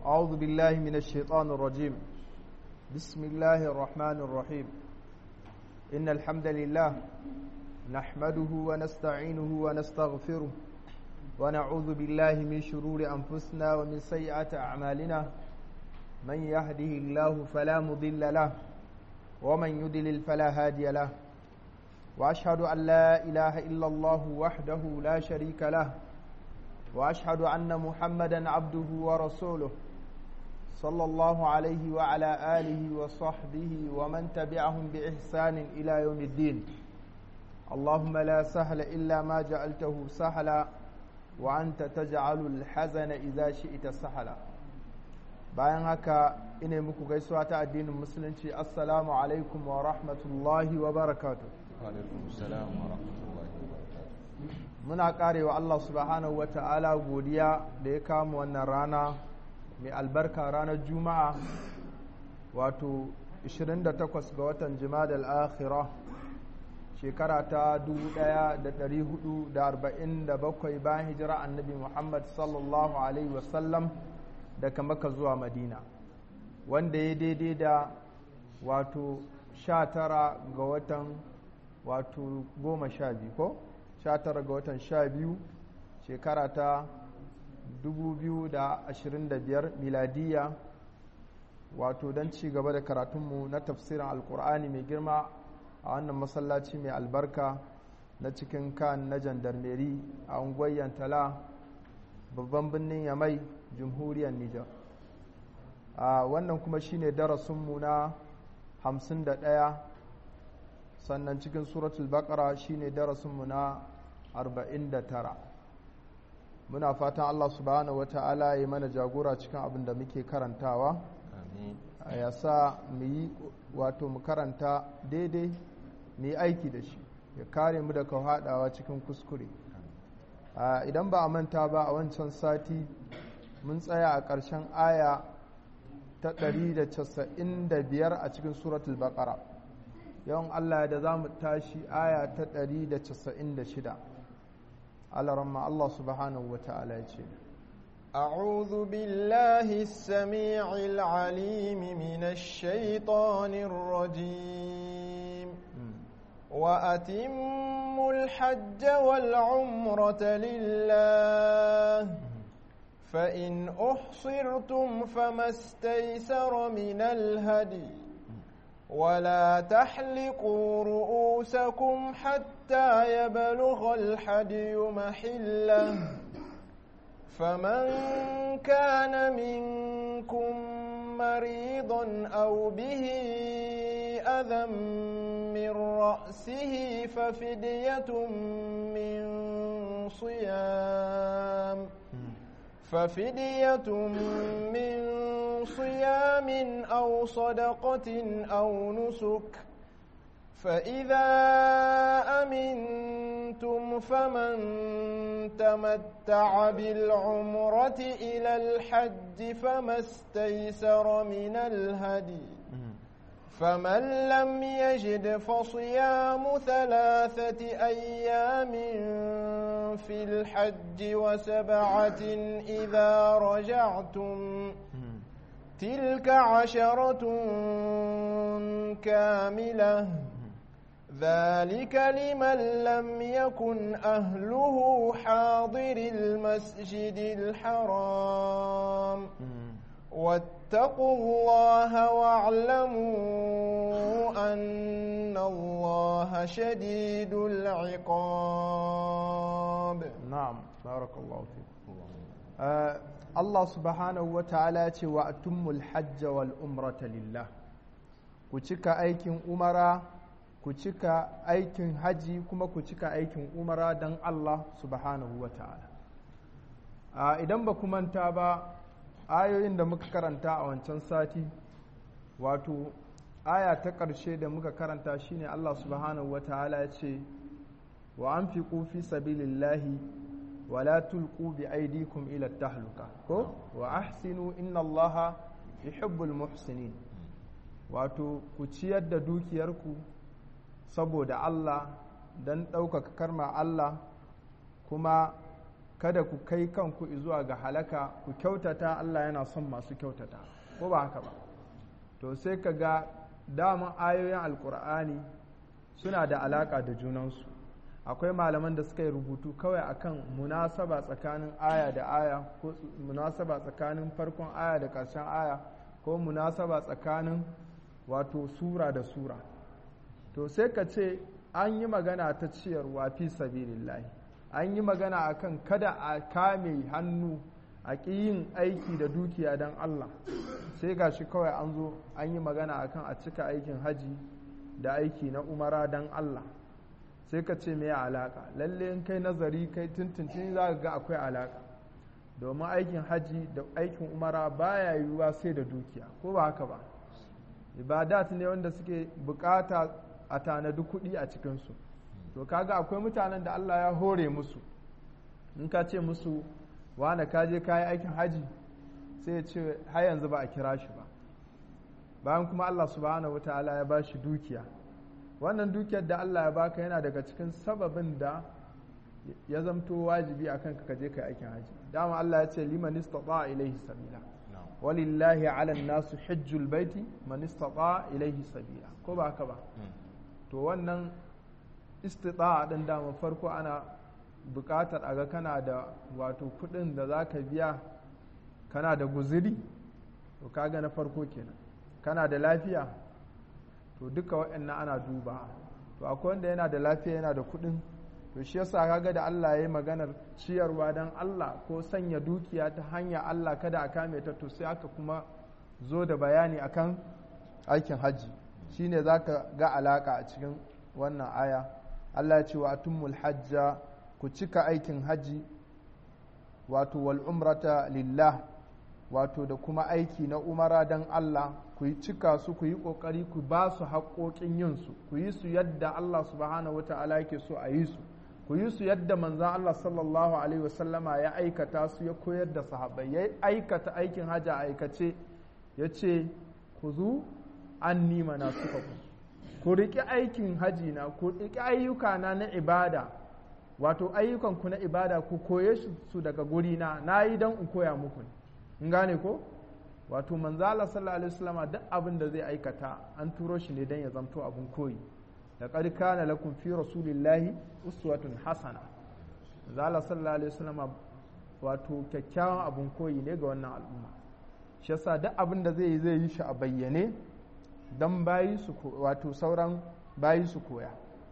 أعوذ بالله من الشيطان الرجيم بسم الله الرحمن الرحيم إن الحمد لله نحمده ونستعينه ونستغفره ونعوذ بالله من شرور أنفسنا ومن سيئات أعمالنا من يهده الله فلا مضل له ومن يدلل فلا هادي له وأشهد أن لا إله إلا الله وحده لا شريك له وأشهد أن محمدا عبده ورسوله صلى الله عليه وعلى آله وصحبه ومن تبعهم بإحسان إلى يوم الدين اللهم لا سهل إلا ما جعلته سهلا وأنت تجعل الحزن إذا شئت سهلا bayan haka ina muku gaisuwa ta addinin musulunci assalamu alaikum wa rahmatullahi wa barakatu muna karewa Allah subhanahu wa ta'ala godiya da ya kama wannan rana mai albarka ranar juma'a wato 28 ga watan jima'a al-akhirah shekara ta 1447 bayan hijira annabi muhammad sallallahu alaihi wasallam daga maka zuwa madina wanda ya daidai da wato 19 ga watan wato 12 ko 19 ga watan 12 shekara ta 2025 miladiya wato don ci gaba da karatunmu na tafsirin alkur'ani mai girma a wannan masallaci mai albarka na cikin kan na jandarmeri a unguwar tala babban birnin yamai jamhuriyar nijar a wannan kuma shine darasinmu na 51 sannan cikin suratul baqara shine darasinmu na 49 muna fatan Allah subhanahu wata'ala ya mana jagora cikin abin da muke karantawa ya sa mu yi wato mu karanta daidai mu yi aiki da shi ya kare mu daga haɗawa cikin kuskure idan ba a manta ba a wancan sati mun tsaya a ƙarshen aya ta 195 a cikin suratul baqara yawan Allah da za mu tashi aya ta 196 alaramma Allah subhanahu wa ta'ala ya ce أعوذ بالله السميع العليم من الشيطان الرجيم وأتموا الحج والعمرة لله فإن أحصرتم فما استيسر من الهدي ولا تحلقوا رؤوسكم حتى يبلغ الحدي محله فمن كان منكم مريضا أو به أذى من رأسه ففدية من صيام ففدية من صيام أو صدقة أو نسك فإذا أمنتم فمن تمتع بالعمرة إلى الحج فما استيسر من الهدي فمن لم يجد فصيام ثلاثة أيام في الحج وسبعة إذا رجعتم تلك عشرة كاملة ذلك لمن لم يكن أهله حاضر المسجد الحرام واتقوا الله واعلموا أن الله شديد العقاب نعم بارك الله فيكم آه الله سبحانه وتعالى وأتم الحج والأمرة لله كتك أيكم أمرا كتك أيكم حجي كما كتك أيكم أمرا دن الله سبحانه وتعالى آه إذا بكم أنتابا ayoyin da muka karanta a wancan sati wato aya ta ƙarshe da muka karanta shine Allah subhanahu ta'ala ya ce wa an fi fi sabilillahi wa la tulqu bi aydikum ila tahluka ko wa ahsinu inna Allah yuhibbul muhsinin wato ku ciyar da dukiyarku saboda Allah don ɗaukaka karma Allah kuma kada ku kai kanku zuwa ga halaka ku kyautata Allah yana son masu kyautata ko ba haka ba to sai ka ga daman ayoyin alkur'ani suna da alaka da junansu akwai malaman da suka yi rubutu kawai akan munasaba tsakanin aya da aya ko munasaba tsakanin farkon aya da ƙarshen aya ko munasaba tsakanin wato sura da sura to sai ka ce an yi magana ta ciyarwa fi sabilillahi an yi magana akan kada a kame hannu a ƙi yin aiki da dukiya don Allah sai ga shi kawai an zo an yi magana akan a cika aikin haji da aiki na umara don Allah sai ka ce mai alaka lalle in kai nazari kai tuntuntun za ga akwai alaka domin aikin haji da aikin umara baya yiwuwa sai da dukiya ko ba haka ba ibadat ne wanda suke bukata a tanadi kuɗi a cikinsu to kaga akwai mutanen da Allah ya hore musu in ka ce musu wane ka je kayi aikin haji sai ya ce har yanzu ba a kira shi ba bayan kuma Allah subhanahu wataala ya ba shi dukiya wannan dukiyar da Allah ya baka yana daga cikin sababin da ya zamto wajibi a kanka ka je kai aikin haji dama Allah ya ce liman istata ilaihi sabila walillahi ala nasu hajjul baiti man istata ilaihi sabila ko ba haka ba to wannan istita'a din dama farko ana buƙatar a ga kana da wato kuɗin da za ka biya kana da guziri to kaga na farko kenan kana da lafiya to duka waɗannan ana duba to akwai wanda yana da lafiya yana da kuɗin to shi yasa kaga da Allah ya yi maganar ciyarwa don Allah ko sanya dukiya ta hanya Allah kada a kame ta to sai aka kuma zo da bayani akan aikin hajji shine zaka ga alaka a cikin wannan aya Allah ya ce wa atummul hajja ku cika aikin haji wato wal umrata lillah wato da kuma aiki na umara don Allah ku yi cika su ku yi ƙoƙari ku ba su haƙoƙin yin su ku yi su yadda Allah subhanahu wa ta'ala yake so a yi su ku yi su yadda manzan Allah sallallahu alaihi wasallama ya aikata su ya koyar da sahabbai ya aikata aikin hajji a aikace ya ce ku zu an nima na suka ku ku riƙi aikin haji na ku riƙi ayyuka na ibada wato ayyukanku na ibada ku koye su daga gurina na yi don in koya muku in gane ko wato manzala sallallahu alaihi wasallam duk abin da zai aikata an turo shi ne don ya zamto abin koyi da qad kana lakum fi rasulillahi uswatun hasana manzala sallallahu alaihi wasallam wato kyakkyawan abin koyi ne ga wannan al'umma shi yasa duk abin da zai yi zai yi shi a bayyane don bayi su wato sauran bayi su koya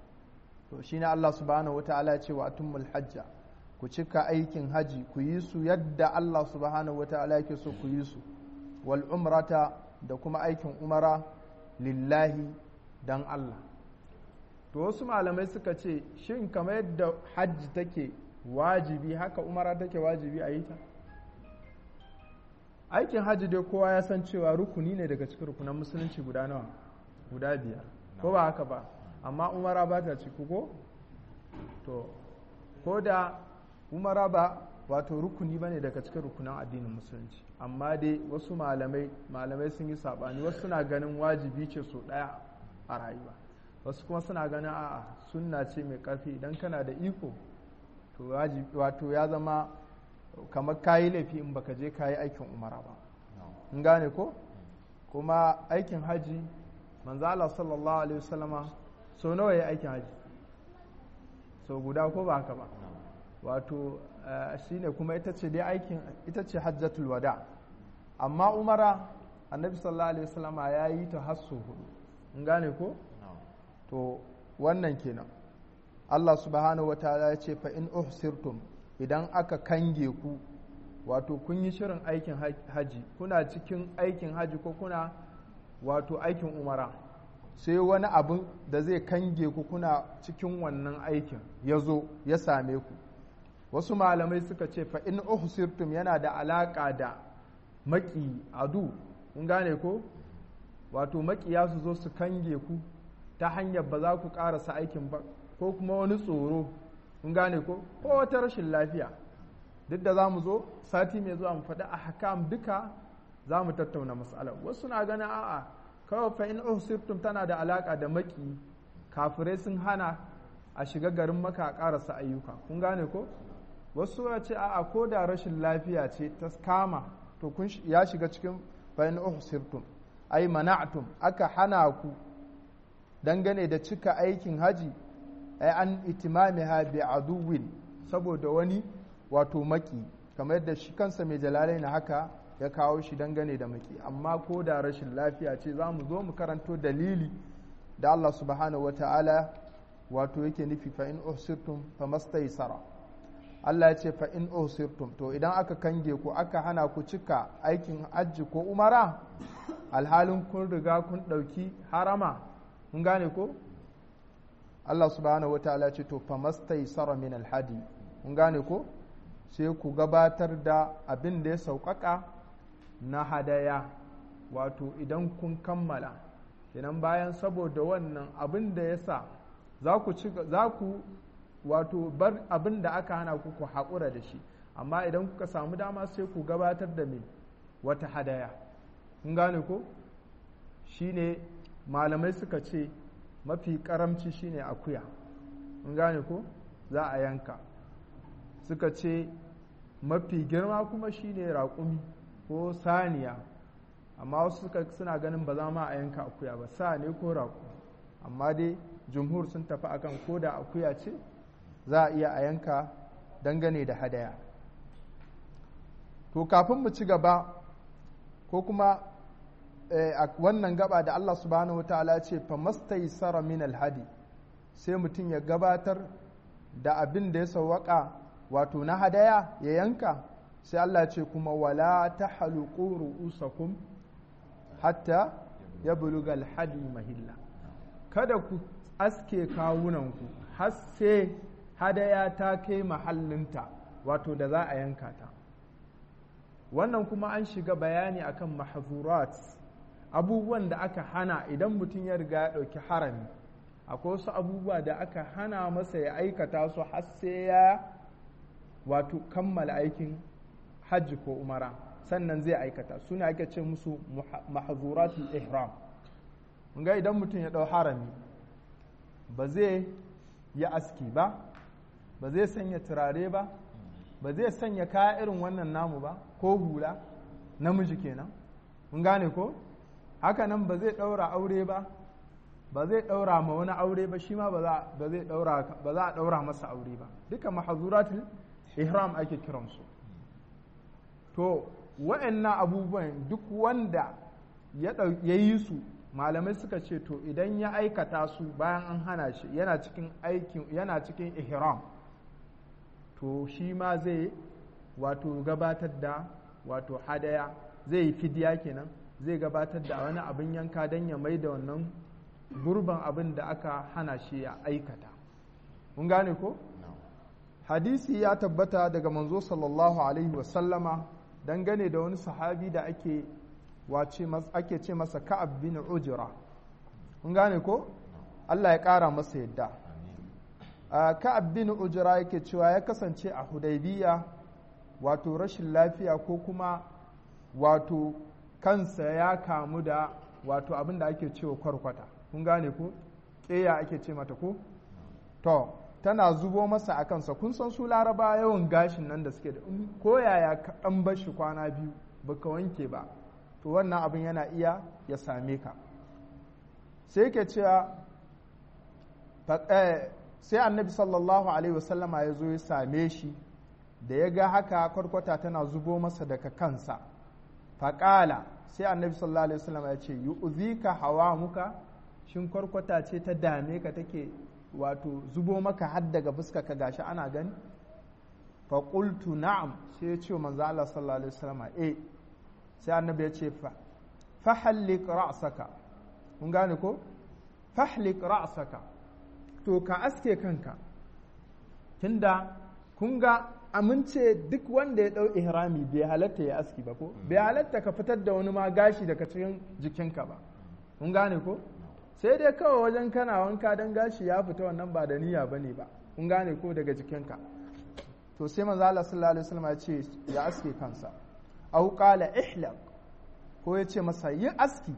to shine Allah subhanahu wataala ya ce wa atumul hajja ku cika aikin haji ku yi su yadda Allah subhanahu wataala yake so ku yi su wal umrata da kuma aikin umara lillahi dan Allah to wasu malamai suka ce shin kamar yadda hajji take wajibi haka umara take wajibi a yi ta aikin hajji dai kowa ya san cewa rukuni ne daga cikin rukunan musulunci guda nawa guda biyar ko ba haka ba amma umara ba ta ciki ko to ko da umara ba wato rukuni ba ne daga cikin rukunan addinin musulunci amma dai wasu malamai malamai sun yi saɓani wasu suna ganin wajibi ce so ɗaya a rayuwa wasu kuma suna ganin a'a sunna ce mai ƙarfi idan kana da iko to wato ya zama kamar kayi laifi in baka je kayi aikin umara ba in gane ko kuma aikin haji manzo Allah sallallahu alaihi wasallama so nawa ya aikin haji so guda ko ba haka ba wato shine kuma ita ce dai aikin ita ce hajjatul wada amma umara annabi sallallahu alaihi wasallama ya yi ta har hudu in gane ko to wannan kenan Allah subhanahu wa ta'ala ya ce fa in uhsirtum idan aka kange ku wato kun yi shirin aikin haji kuna cikin aikin haji ko kuna wato aikin umara sai wani abu da zai kange ku kuna cikin wannan aikin ya zo ya same ku wasu malamai suka ce fa in uhsirtum yana da alaka da maki adu kun gane ko wato makiya su zo su kange ku ta hanyar ba za ku karasa aikin ba ko kuma wani tsoro kun gane ko ko wata rashin lafiya duk da za mu zo sati mai zuwa mu faɗi a hakam duka za mu tattauna matsalar wasu na ganin a'a kawai fa in uhsirtum tana da alaka da maki kafirai sun hana a shiga garin maka a karasa ayyuka kun gane ko wasu ya ce a'a ko da rashin lafiya ce ta kama to kun ya shiga cikin bayan uhsirtum ai mana'tum aka hana ku dangane da cika aikin haji ai an itimamiha bi aduwin saboda wani wato maki kamar yadda shi kansa mai jalalai na haka ya kawo shi dangane da maki amma ko da rashin lafiya ce za mu zo mu karanto dalili da Allah subhanahu wa ta'ala wato yake nufi fa in uhsirtum fa mastaysara Allah ya ce fa in uhsirtum to idan aka kange ku aka hana ku cika aikin hajji ko umara alhalin kun riga kun ɗauki harama mun gane ko Allah subhanahu wa ta'ala ce to fa mastaysara min alhadi mun gane ko sai ku gabatar da abin da ya sauƙaƙa na hadaya wato idan kun kammala kenan bayan saboda wannan abin da ya sa za ku wato bar abin da aka hana ku ku haƙura da shi amma idan kuka samu dama sai ku gabatar da mai wata hadaya kun gane ko shine malamai suka ce mafi karamci shine akuya kun gane ko za a yanka suka ce mafi girma kuma shine raƙumi ko saniya amma wasu suka suna ganin ba za ma a yanka akuya ba sa ne ko raƙumi amma dai jumhur sun tafi akan ko da akuya ce za a iya a yanka dangane da hadaya to kafin mu ci gaba ko kuma a wannan gaba da Allah subhanahu wa ta'ala ce fa mastaysara min alhadi sai mutum ya gabatar da abin da ya sawwaka wato na hadaya ya yanka sai Allah ce kuma wala ta haluku ru'usakum hatta ya buluga alhadi mahilla kada ku aske kawunanku har sai hadaya ta kai mahallinta wato da za a yanka ta wannan kuma an shiga bayani akan mahzurat abubuwan da aka hana idan mutum ya riga ya ɗauki harami akwai wasu abubuwa da aka hana masa ya aikata su har sai ya wato kammala aikin hajji ko umara sannan zai aikata suna ake ce musu mahzuratul ihram ga idan mutum ya ɗau harami ba zai yi aski ba ba zai sanya turare ba ba zai sanya kaya irin wannan namu ba ko hula namiji kenan mun gane ko haka nan ba zai ɗaura aure ba ba zai ɗaura ma wani aure ba shi ma ba za a ɗaura masa aure ba duka mahazuratul ihram ake kiransu to wa'annan abubuwan duk wanda ya yi su malamai suka ce to idan ya aikata su bayan an hana shi yana cikin aikin yana cikin ihram to shi ma zai wato gabatar da wato hadaya zai yi fidiya kenan zai gabatar da wani abin yanka don ya mai da wannan gurban abin da aka hana shi ya aikata mun gane ko hadisi ya tabbata daga manzo sallallahu alaihi wasallama dangane da wani sahabi da ake wace ake ce masa ka'ab bin ujra mun gane ko Allah ya ƙara masa yadda ka'ab bin ujra yake cewa ya kasance a hudaybiya wato rashin lafiya ko kuma wato kansa ya kamu da wato abin da ake cewa kwarkwata kun gane ko ƙeya ake ce mata ko to tana zubo masa a kansa kun san su laraba yawan gashin nan da suke da ko yaya kaɗan bashi kwana biyu baka wanke ba to wannan abin yana iya ya same ka sai ke cewa sai annabi sallallahu alaihi wasallama ya zo ya same shi da ya ga haka kwarkwata tana zubo masa daga kansa faƙala sai annabi sallallahu alaihi wasallama ya ce yu'zika hawa muka shin kwarkwata ce ta dame ka take wato zubo maka har daga fuska ka gashi ana gani fa qultu na'am sai ya ce manzo Allah sallallahu alaihi wasallama eh sai annabi ya ce fa fahallik ra'saka kun gane ko fahlik ra'saka to ka aske kanka tunda kun ga amince duk wanda ya dau ihrami bai halatta ya aski ba ko bai halatta ka fitar da wani ma gashi daga cikin jikinka ba kun gane ko sai dai kawai wajen kana wanka don gashi ya fita wannan ba da niyya bane ba kun gane ko daga jikinka to sai manzo Allah sallallahu alaihi wasallam ya ce ya aske kansa aw qala ihlaq ko ya ce masa yi aski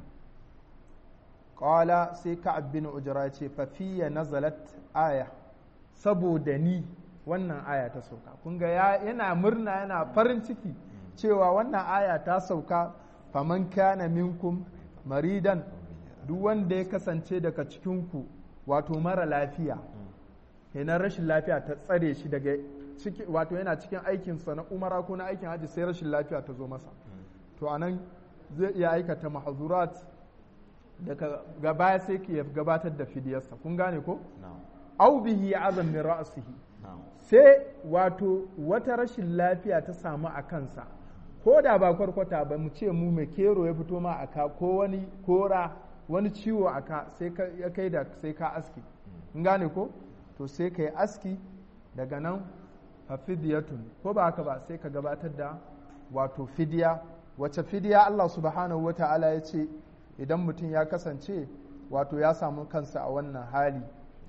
qala sai ka'ab bin ujra ce fa fiya nazalat aya saboda ni wannan aya ta sauka kun ga yana murna yana farin ciki cewa wannan aya ta sauka faman kana minkum maridan duk wanda ya kasance daga cikinku wato mara lafiya kenan rashin lafiya ta tsare shi daga ciki wato yana cikin aikinsa na umara ko na aikin hajji sai rashin lafiya ta zo masa to anan zai iya aikata mahazurat daga gaba sai ke gabatar da fidiyarsa kun gane ko au bihi azam min ra'sihi sai wato wata rashin lafiya ta samu a kansa ko da ba kwarkwata ba mu ce mu mai kero ya fito ma aka ko wani kora wani ciwo aka sai ya kai da sai ka aski in gane ko to sai ka yi aski daga nan fa fidiyatun ko ba haka ba sai ka gabatar da wato fidiya wace fidiya Allah subhanahu wa ta'ala ya ce idan mutum ya kasance wato ya samu kansa a wannan hali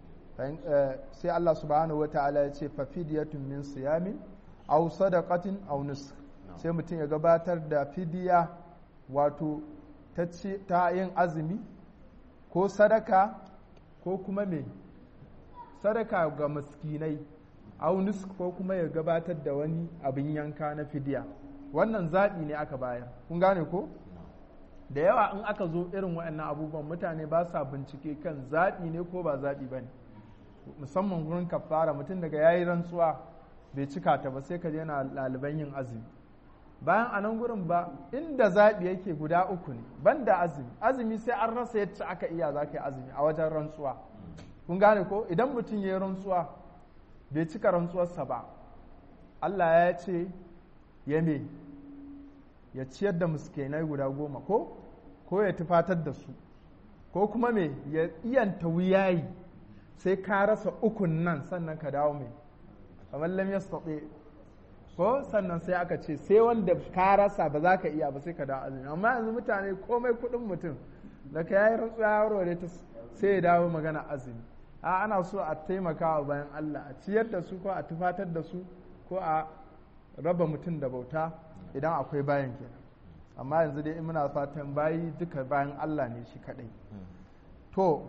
sai Allah subhanahu wa ta'ala ya ce fa fidiyatun min siyamin aw sadaqatin aw nusuk sai mutum ya gabatar da fidiya wato ta yin azumi ko sadaka ko kuma me sadaka ga miskinai aw nusuk ko kuma ya gabatar da wani abin yanka na fidiya wannan zaɓi ne aka bayar kun gane ko da yawa in aka zo irin waɗannan abubuwan mutane ba sa bincike kan zaɓi ne ko ba zaɓi ba ne musamman gurin kafara mutum daga ya yi rantsuwa bai cika ta ba sai ka yana ɗaliban yin azumi bayan a nan gurin ba inda zaɓi yake guda uku ne ban da azumi azumi sai an rasa yadda aka iya za ka yi azumi a wajen rantsuwa kun gane ko idan mutum ya yi rantsuwa bai cika rantsuwarsa ba Allah ya ce ya me ya ciyar da muskenai guda goma ko ko ya tufatar da su ko kuma me ya iyanta wuyayi sai ka rasa ukun nan sannan ka dawo mai kamar lam yastati ko sannan sai aka ce sai wanda ka rasa ba za ka iya ba sai ka dawo azumi amma yanzu mutane komai kudin mutum da ka yayi rantsuwa ya warware ta sai ya dawo magana azumi a ana so a taimaka wa bayan Allah a ciyar da su ko a tufatar da su ko a raba mutum da bauta idan akwai bayan kenan amma yanzu dai muna fatan bayi duka bayan Allah ne shi kadai to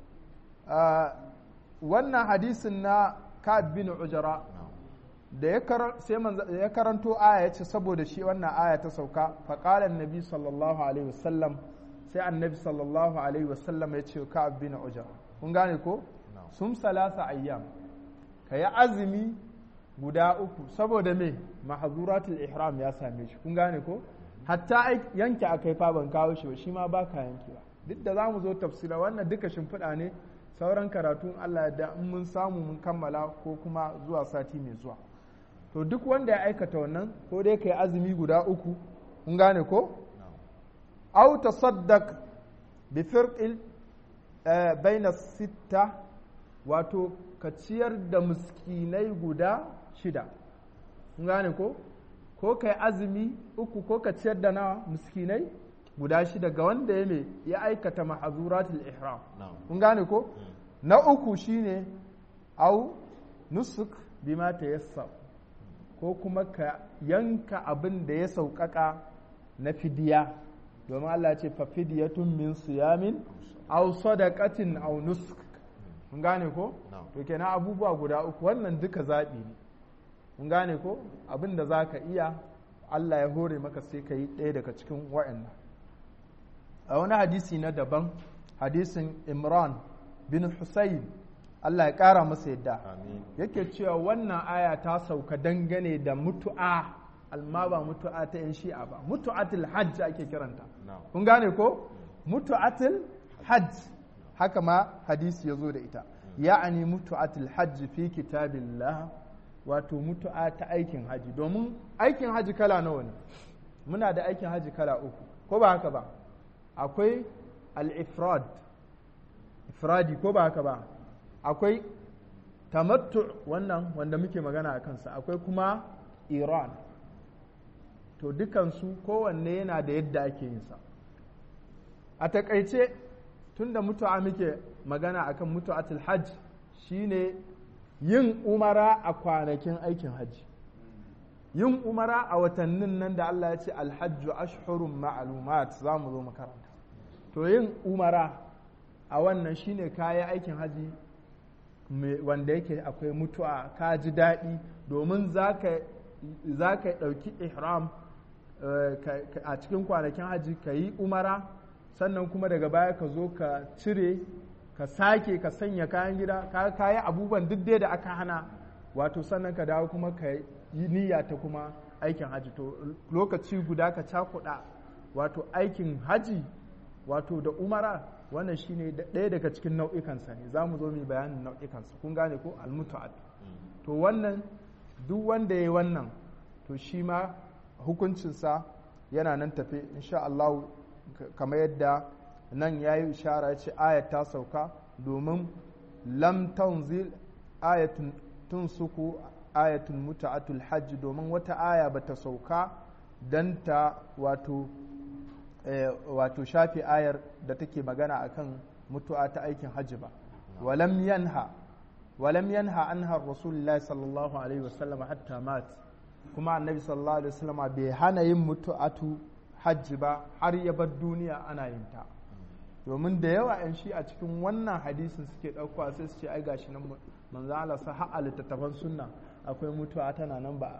wannan hadisin na Ka'ab bin Ujra da ya karanto aya ya ce saboda shi wannan aya ta sauka faƙalar nabi sallallahu alaihi wasallam sai annabi sallallahu alaihi wasallam ya ce Ka'ab bin Ujra kun gane ko sun salasa ayyam ka yi azumi guda uku saboda me mahazuratul ihram ya same shi kun gane ko hatta yanke akai fa ban kawo shi ba shi ma ba ka yankewa duk da zamu zo tafsira wannan duka shimfiɗa ne sauran karatun Allah da in mun samu mun kammala ko kuma zuwa sati mai zuwa to duk wanda ya aikata wannan ko dai kai azumi guda uku kun gane ko aw tasaddaq bi firqil baina sitta wato ka ciyar da miskinai guda shida kun gane ko ko kai azumi uku ko ka ciyar da nawa miskinai guda shida ga wanda ya me ya aikata mahazuratul ihram kun gane ko na uku shine au nusuk bima tayassar ko kuma ka yanka abin da ya sauƙaƙa na fidiya domin Allah ya ce fa fidiyatun min siyamin aw sadaqatin aw nusuk kun gane ko to kenan abubuwa guda uku wannan duka zaɓi ne kun gane ko abin da za ka iya Allah ya hore maka sai ka yi ɗaya daga cikin wa'annan a wani hadisi na daban hadisin imran bin husayn Allah ya ƙara masa yadda yake cewa wannan aya ta sauka dangane da mutu'a alma ba mutu'a ta yan shi'a ba mutu'atul hajj ake kiranta kun gane ko mutu'atul hajj haka ma hadisi ya zo da ita ya'ani mutu'atul hajj fi kitabillah wato mutu'a ta aikin haji domin aikin haji kala nawa ne muna da aikin haji kala uku ko ba haka ba akwai al-ifrad ifradi ko ba haka ba akwai tamattu wannan wanda muke magana a kansa akwai kuma iran to dukansu kowanne yana da yadda ake yin sa a takaice tunda mutu'a muke magana akan mutu'atul hajj shine yin umara a kwanakin aikin hajji yin umara a watannin nan da Allah ya ce alhajju ashhurun ma'lumat za mu zo makaranta to yin umara a wannan shine kayan aikin hajji wanda yake akwai mutu'a ka ji daɗi domin za ka ɗauki ihram a cikin kwanakin hajji ka yi umara sannan kuma daga baya ka zo ka cire ka sake ka sanya kayan gida ka yi abubuwan duk dai da aka hana wato sannan ka dawo kuma ka yi niyya ta kuma aikin hajji to lokaci guda ka cakuɗa wato aikin hajji wato da umara wannan shine ɗaya daga cikin nau'ikansa ne za mu zo mu bayanin nau'ikansa kun gane ko almutu'at to wannan duk wanda ya yi wannan to shi ma hukuncinsa yana nan tafe insha Allah kamar yadda nan ya yi ishara ya ce ayat ta sauka domin lam tanzil ayatun tunsuku ayatun mutu'atul hajji domin wata aya bata sauka don ta wato wato shafi ayar da take magana akan mutu'a ta aikin hajji ba walam yanha walam yanha anha rasulullahi sallallahu alaihi wasallam hatta mat kuma annabi sallallahu alaihi wasallam bai hana yin mutu'atu hajji ba har ya bar duniya ana yin ta domin da yawa yan shi a cikin wannan hadisin suke ɗauka sai su ce ai gashi nan manzo Allah sa har littattafan sunna akwai mutuwa tana nan ba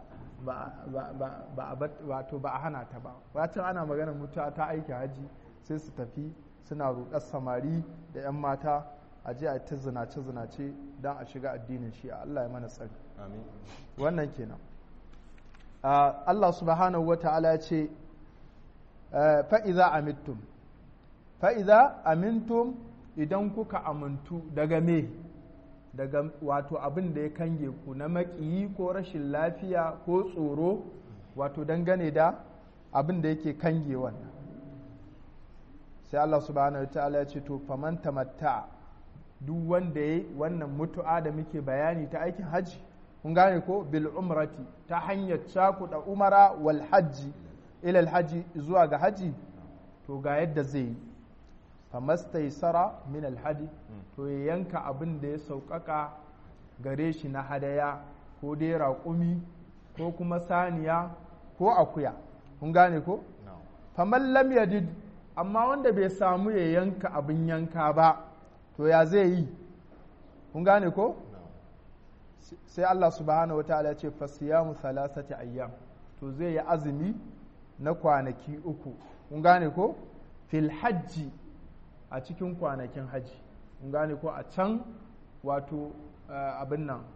wato ba a hana ta ba wacce ana magana mutuwa ta aiki haji sai su tafi suna roƙar samari da 'yan mata a je a ta zinace zinace don a shiga addinin shi a Allah ya mana tsari wannan kenan Allah subhanahu wa ta'ala ya ce fa'iza amintum fa'iza amintum idan kuka amintu daga me daga wato abin da ya kange ku na maƙiyi ko rashin lafiya ko tsoro wato dangane da abin da yake kange wannan sai Allah subhanahu wa ta'ala ya ce to faman tamatta duk wanda ya wannan mutu'a da muke bayani ta aikin hajji kun gane ko bil umrati ta hanyar cakuɗa umara wal hajji ilal hajji zuwa ga hajji to ga yadda zai yi famastaisara min alhadi to ya yanka abin da ya sauƙaƙa gare shi na hadaya ko dai raƙumi ko kuma saniya ko akuya kun gane ko faman lam yajid amma wanda bai samu ya yanka abin yanka ba to ya zai yi kun gane ko sai Allah subhanahu wataala ya ce fasiyamu thalathati ayyam to zai yi azumi na kwanaki uku kun gane ko fil hajji a cikin kwanakin hajji kun gane ko a can wato abin nan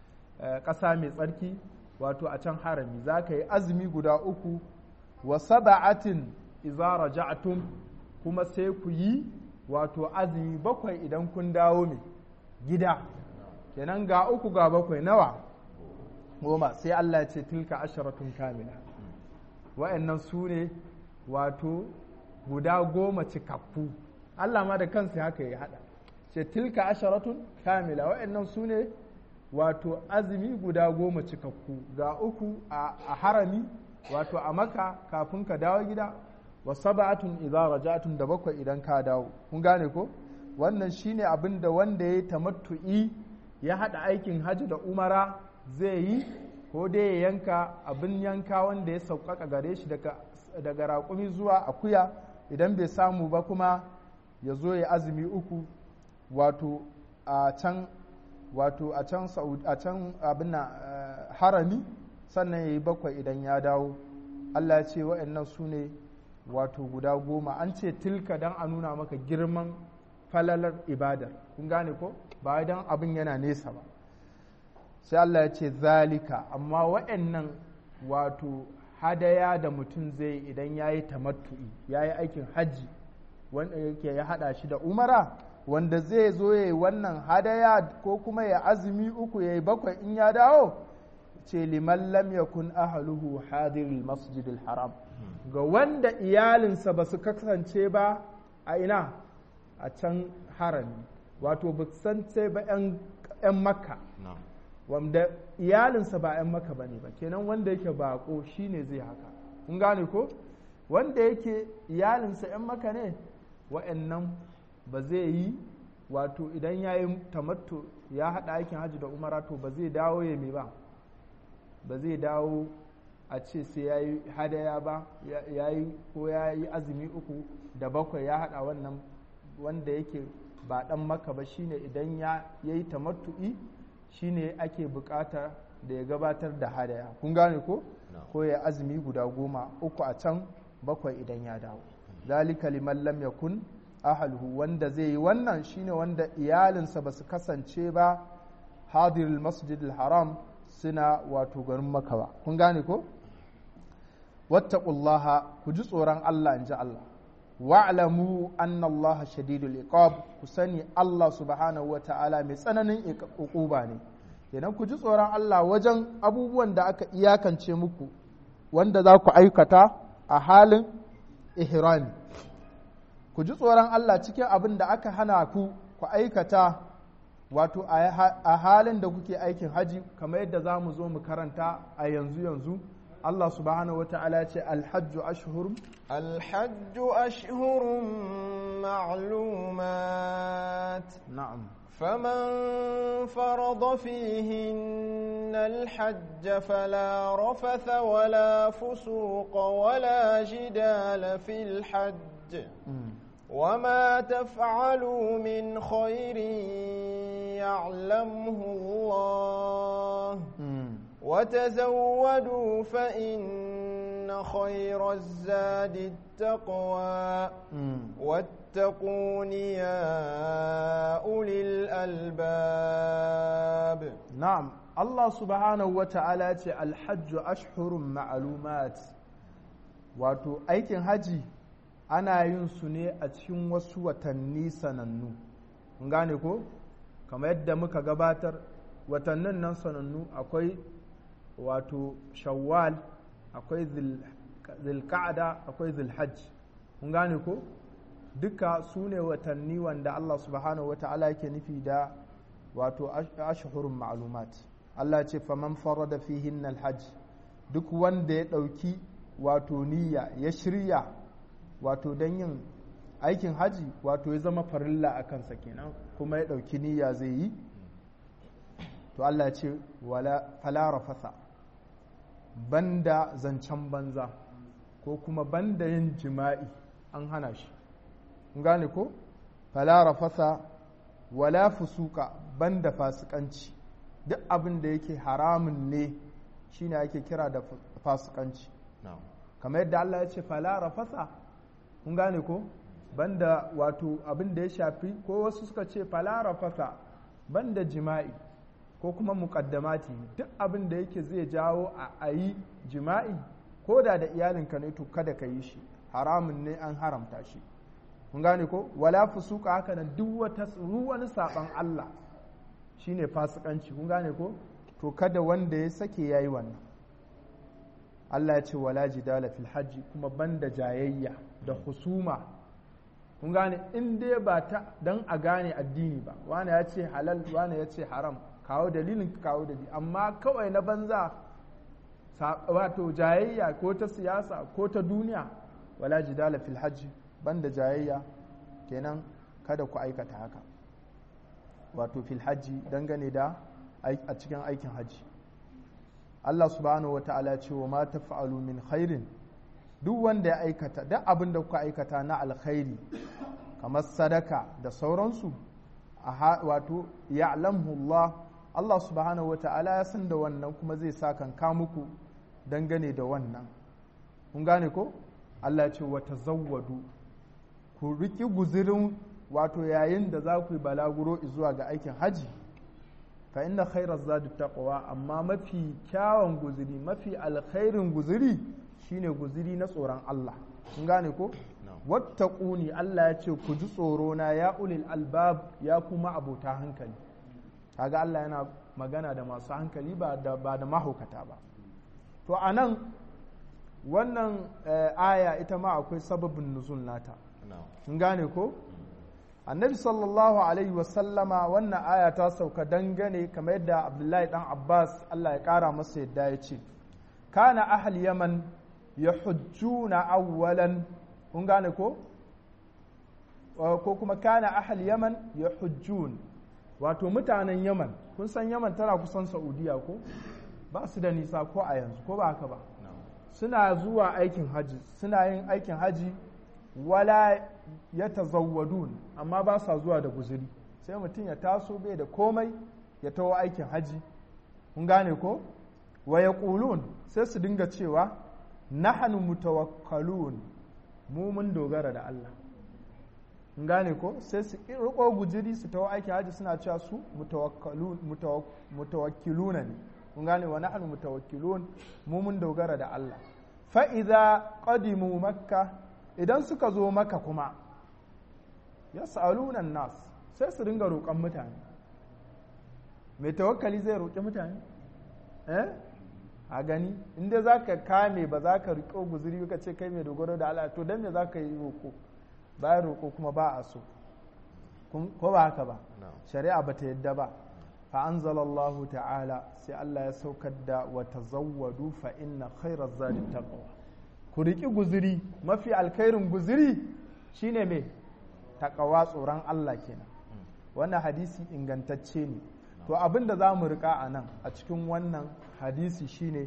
ƙasa mai tsarki wato a can harami za ka yi azumi guda uku wa saba'atin iza raja'tum kuma sai ku yi wato azumi bakwai idan kun dawo mai gida kenan ga uku ga bakwai nawa goma sai Allah ya ce tilka asharatun kamila wa'annan su ne wato guda goma cikakku Allah ma da kansa haka ya hada ce tilka asharatun kamila wa'annan su ne wato azumi guda goma cikakku ga uku a harami wato a maka kafin ka dawo gida wa sab'atun idza raja'tum da bakwai idan ka dawo kun gane ko wannan shine abin da wanda ya tamattu'i ya hada aikin hajji da umara zai yi ko dai ya yanka abin yanka wanda ya sauƙaƙa gare shi daga raƙumi zuwa akuya idan bai samu ba kuma ya zo ya azumi uku wato a can wato a can a can abin harami sannan ya yi bakwai idan ya dawo Allah ya ce wa'annan su ne wato guda goma an ce tilka don a nuna maka girman falalar ibadar kun gane ko ba don abin yana nesa ba sai Allah ya ce zalika amma wa'annan wato hadaya da mutum zai idan ya yi tamattu'i ya yi aikin hajji wanda yake ya hada shi da umara wanda zai zo ya yi wannan hadaya ko kuma ya azumi uku ya yi bakwai in ya dawo ce liman lam yakun ahaluhu hadiril masjidil haram ga wanda iyalinsa ba su kasance ba a ina a can harami wato ba san sai ba 'yan makka wanda iyalinsa ba 'yan maka ba ne ba kenan wanda yake bako shine zai haka kun gane ko wanda yake iyalinsa 'yan maka ne wa'annan ba zai yi wato idan ya yi tamatto ya haɗa aikin hajji da umara to ba zai dawo ya mai ba ba zai dawo a ce sai ya yi hadaya ba ya yi ko ya yi azumi uku da bakwai ya haɗa wannan wanda yake ba dan maka ba shine idan ya yi tamattu'i shine ake bukata da ya gabatar da hadaya kun gane ko ko ya azumi guda goma uku a can bakwai idan ya dawo zalika liman lam yakun ahalhu wanda zai yi wannan shine wanda iyalinsa ba su kasance ba hadirul masjidil haram suna wato garin maka ba kun gane ko wattaqullaha ku ji tsoron Allah in ji Allah wa'lamu anna Allah shadidul iqab ku sani Allah subhanahu ta'ala mai tsananin uquba ne idan ku ji tsoron Allah wajen abubuwan da aka iyakance muku wanda za ku aikata a halin ihrami ku ji tsoron Allah cikin abin da aka hana ku ku aikata wato a halin da kuke aikin haji kamar yadda za mu zo mu karanta a yanzu yanzu Allah subhanahu wa ta'ala ce alhajju ashhur الحج أشهر معلومات na'am فمن فرض فيهن الحج فلا رفث ولا فسوق ولا جدال في الحج وما تفعلوا من خير يعلمه الله وتزودوا فإن خير الزاد التقوى واتقون يا أولي الألباب na'am Allah subhanahu wa ta'ala ce alhajju ashhurun ma'lumat wato aikin haji ana yin su ne a cikin wasu watanni sanannu kun gane ko kamar yadda muka gabatar watannin nan sanannu akwai wato shawwal akwai zilka'ada akwai zilhajj kun gane ko duka su ne watanni wanda Allah subhanahu wa ta'ala yake nufi da wato ashhurun ma'lumat Allah ce faman farada fihin alhajj duk wanda ya ɗauki wato niyya ya shirya wato don yin aikin haji wato ya zama farilla a kansa kenan kuma ya ɗauki niyya zai yi to Allah ce wala fala rafasa banda zancen banza ko kuma banda yin jima'i an hana shi gane ko fala rafasa wala fusuka banda fasikanci duk abin da yake haramun ne shine ake kira da fasikanci kamar yadda Allah ya ce fala rafasa kun gane ko banda wato abin da ya shafi ko wasu suka ce fala rafasa banda jima'i ko kuma muƙaddamati duk abin da yake zai jawo a yi jima'i ko da da iyalinka ne to kada ka yi shi haramun ne an haramta shi kun gane ko wala fusuka haka nan duk wata wani saban Allah shine fasikanci kun gane ko to kada wanda ya sake yayi wannan Allah ya ce wala jidala fil hajji kuma banda jayayya da husuma kun gane in dai ba ta dan a gane addini ba wani ya ce halal wani ya ce haram kawo dalilin kawo dalili amma kawai na banza wato jayayya ko ta siyasa ko ta duniya wala jidala fil hajji banda jayayya kenan kada ku aikata haka wato fil hajji dangane da a cikin aikin hajji Allah subhanahu wata'ala ce wa ma taf'alu min khairin duk wanda ya aikata duk abin da kuka aikata na alkhairi kamar sadaka da sauransu wato ya'lamhu Allah Allah subhanahu wata'ala ya san da wannan kuma zai sa kanka muku dangane da wannan kun gane ko Allah ce wata zawwadu ku riki guzirin wato yayin da za ku yi balaguro zuwa ga aikin haji fa inna khairar zadu taqwa amma mafi kyawun guziri mafi alkhairin guziri shine guziri na tsoron Allah kun gane ko wattaquni Allah ya ce ku ji tsoro na ya ulil albab ya kuma abota hankali kaga Allah yana magana da masu hankali ba da ba da mahaukata ba to anan wannan aya ita ma akwai sababin nuzul nata kun gane ko annabi sallallahu alaihi wasallama wannan aya ta sauka dangane kamar yadda abdullahi dan abbas allah ya kara masa yadda ya ce kana ahal yaman ya hujjuna awwalan kun gane ko ko kuma kana ahal yaman ya hujjun wato mutanen yaman kun san yaman tana kusan saudiya ko ba su da nisa ko a yanzu ko ba haka ba suna zuwa aikin haji suna yin aikin haji wala ya tazawwadun amma ba sa zuwa da guzuri sai mutum ya taso bai da komai ya taho aikin haji kun gane ko wa ya sai su dinga cewa nahanu mutawakkalun mu mun dogara da Allah kun gane ko sai su riko gujiri su taho aikin haji suna cewa su mutawakkiluna ne kun gane wa nahnu mutawakkilun mu mun dogara da Allah fa idza qadimu makka idan suka zo maka kuma yas'aluna nas sai su ringa roƙon mutane mai tawakkali zai roƙi mutane eh a gani inda za ka kame ba za ka riƙo guzuri ka ce kai mai dogaro da Allah to don me za ka yi roƙo bayan roƙo kuma ba a so ko ba haka ba shari'a ba ta yadda ba fa anzalallahu ta'ala sai Allah ya saukar da wa tazawwadu fa inna khairaz zadi taqwa ku riƙi guzuri mafi alkhairin guzuri shine me taqwa tsoron Allah kenan wannan hadisi ingantacce ne to abin da za mu rika a nan a cikin wannan hadisi shine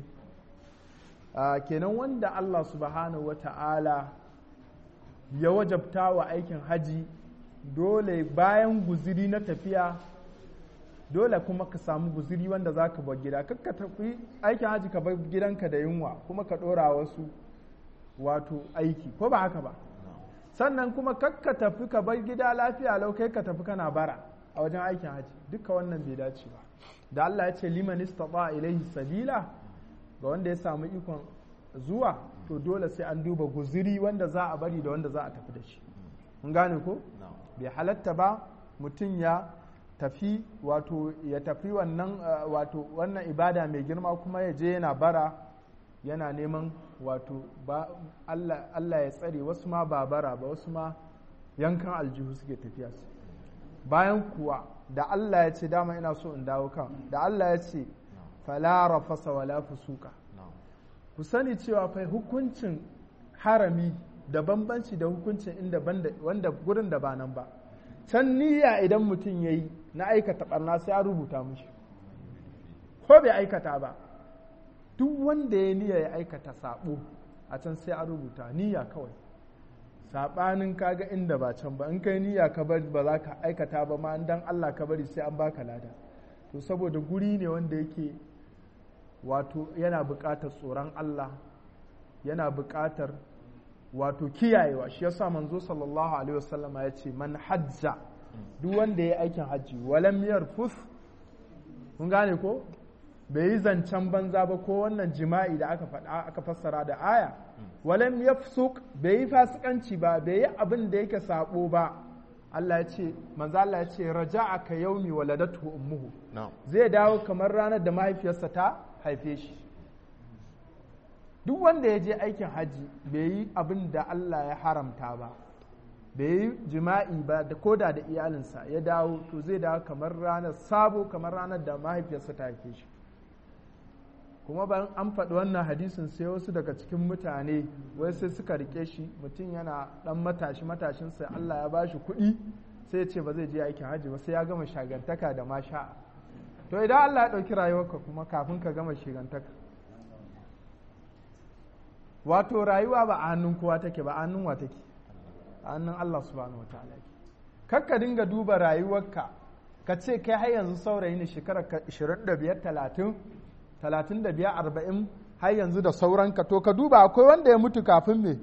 kenan wanda Allah subhanahu wata'ala ya wajabta wa aikin haji dole bayan guziri na tafiya dole kuma ka samu guziri wanda za ka bar gida kakka tafi aikin haji ka bar gidanka da yunwa kuma ka ɗora wasu wato aiki ko ba haka ba sannan kuma kakka tafi ka bar gida lafiya lau kai ka tafi kana bara a wajen aikin haji duka wannan bai dace ba da Allah ya ce liman istata ilaihi sabila ga wanda ya samu ikon zuwa to dole sai an duba guziri wanda za a bari da wanda za a tafi da shi mun gane ko bai halatta ba mutum ya tafi wato ya tafi wannan wato wannan ibada mai girma kuma ya je yana bara yana neman wato ba Allah, Allah ya tsare wasu ma ba bara ba wasu ma yankan aljihu suke tafiya su bayan kuwa da Allah ya ce dama ina so in dawo kan da Allah ya ce fala rafasa wala fusuka ku sani cewa fa hukuncin harami da bambanci da hukuncin inda wanda gurin da ba nan ba can niyya idan mutum ya yi na aikata barna sai a rubuta mushi ko bai aikata ba duk wanda ya niyya ya aikata sabo a can sai a rubuta niyya kawai saɓanin kaga inda ba can ba in kai niyya ka bari ba za ka aikata ba ma dan Allah ka bari sai an baka lada to saboda guri ne wanda yake wato yana buƙatar tsoron Allah yana buƙatar wato kiyayewa shi yasa manzo sallallahu alaihi wasallama ya ce man hajja duk wanda ya aikin hajji walam yarfus kun gane ko bai yi zancen banza ba ko wannan jima'i da aka faɗa aka fassara da aya walam yafsuk bai yi fasikanci ba bai yi abin da yake sabo ba Allah ya ce manzo Allah ya ce raja'a ka yaumi waladatu ummuhu zai dawo kamar ranar da mahaifiyarsa ta haife shi duk wanda ya je aikin haji bai yi abin da Allah ya haramta ba bai yi jima'i ba da koda da iyalinsa ya dawo to zai dawo kamar ranar sabo kamar ranar da mahaifiyarsa ta haife shi kuma bayan an faɗi wannan hadisin sai wasu daga cikin mutane wai sai suka rike shi mutum yana ɗan matashi matashinsa Allah ya bashi kuɗi sai ya ce ba zai je aikin hajji ba sai ya gama shagantaka da masha to idan Allah ya ɗauki rayuwarka kuma kafin ka gama shagantaka wato rayuwa ba a hannun kowa take ba a hannun wa take a hannun Allah subhanahu wa ta'ala kakka dinga duba rayuwarka ka ce kai har yanzu saurayi ne shekarar 25 30 talatin da biyar arba'in har yanzu da sauranka to ka duba akwai wanda ya mutu kafin me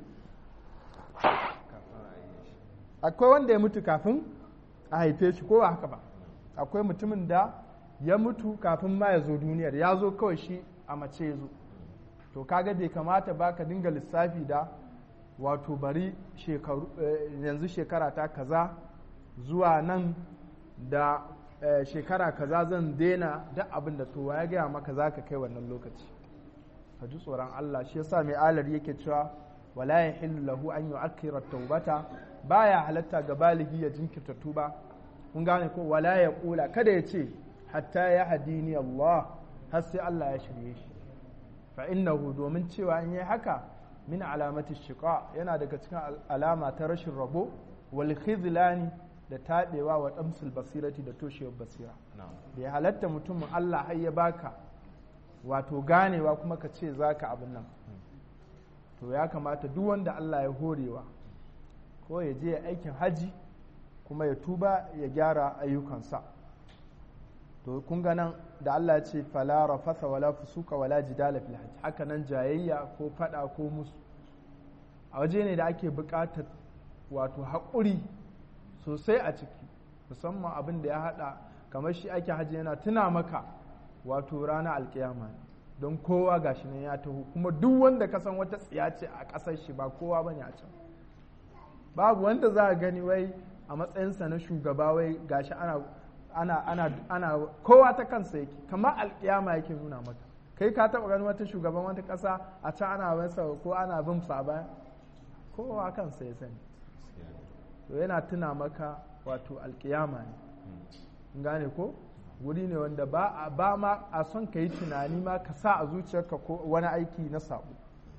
akwai wanda ya mutu kafin a haife shi ko haka ba akwai mutumin da ya mutu kafin ma ya zo duniyar ya zo kawai shi a mace ya zo to kaga bai kamata ba ka dinga lissafi da wato bari yanzu shekara ta kaza zuwa nan da shekara kaza zan daina duk abin da to ya gaya maka za ka kai wannan lokaci ka ji tsoron Allah shi yasa mai alar yake cewa wala ya hillu lahu an yu'akkira taubata baya halatta ga baligi ya jinkirta tuba kun gane ko wala ya kula kada ya ce hatta ya hadini Allah har sai Allah ya shirye shi fa innahu domin cewa in yi haka min alamati shiqa yana daga cikin alama ta rashin rabo wal khizlani da taɓewa wa ɗamsul basirati da toshewar basira da ya halatta mutumin Allah har ya baka wato ganewa kuma ka ce za ka abin nan to ya kamata duk wanda Allah ya horewa ko ya je aikin haji kuma ya tuba ya gyara ayyukansa to kun ga nan da Allah ya ce fala rafasa wala fusuka wala jidala fil hajj haka nan jayayya ko fada ko musu a waje ne da ake buƙatar wato haƙuri sosai a ciki musamman abin da ya haɗa kamar shi ake hajji yana tuna maka wato rana alkiyama don kowa gashi nan ya taho kuma duk wanda ka san wata tsiya ce a ƙasar shi ba kowa ba ne a can babu wanda za a gani wai a matsayinsa na shugaba wai gashi ana ana ana ana kowa ta kansa yake kamar alkiyama yake nuna maka kai ka taɓa ganin wata shugaban wata ƙasa a can ana masa ko ana bin sa baya kowa kansa ya sani to yana tuna maka wato alkiyama ne gane ko wuri ne wanda ba ba ma a son ka yi tunani ma ka sa a zuciyarka ko wani aiki na sabo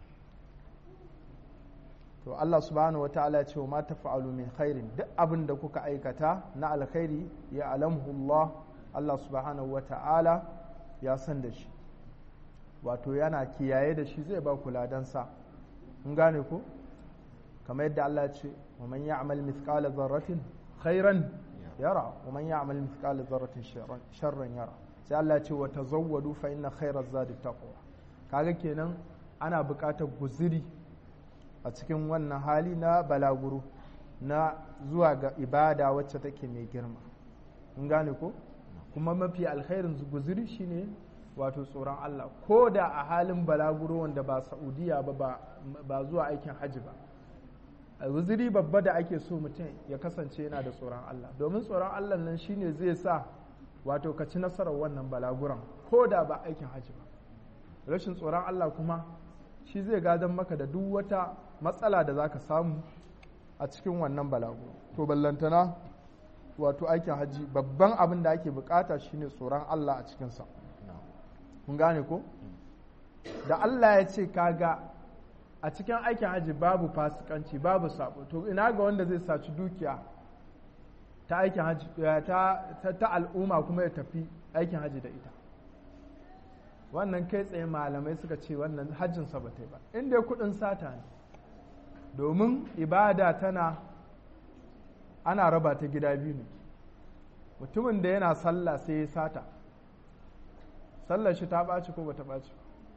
to Allah subhanahu wataala ya ce wa ma tafa'alu min khairin duk abin da kuka aikata na alkhairi ya alamhu Allah Allah subhanahu wataala ya san da shi wato yana kiyaye da shi zai ba ku ladansa in gane ko kamar yadda Allah ce wa man ya'mal mithqala dharratin khairan yara wa man ya'mal mithqala dharratin sharran yara sai Allah ce wa tazawwadu fa inna khairaz zadi taqwa kaga kenan ana buƙatar guziri a cikin wannan hali na balaguro na zuwa ga ibada wacce take mai girma in gane ko kuma mafi alkhairin guziri shine wato tsoron Allah ko da a halin balaguro wanda ba Saudiya ba ba zuwa aikin hajji ba wuziri babba da ake so mutum ya kasance yana da tsoron Allah domin tsoron Allah nan shine zai sa wato ka ci nasarar wannan balaguran ko da ba aikin hajji ba rashin tsoron Allah kuma shi zai gadon maka da duk wata matsala da za ka samu a cikin wannan balaguro to ballantana wato aikin hajji babban abin da ake bukata shine tsoron Allah a cikinsa kun gane ko da Allah ya ce kaga a cikin aikin hajji babu fasikanci babu sabo to ina ga wanda zai saci dukiya ta aikin hajji ta, ta, al'umma kuma ya tafi aikin hajji da ita wannan kai tsaye malamai suka ce wannan hajjinsa ba ta yi ba inda kudin sata ne domin ibada tana ana raba ta gida biyu ne mutumin da yana sallah sai ya sata sallar shi ta ɓaci ko ba ta ɓaci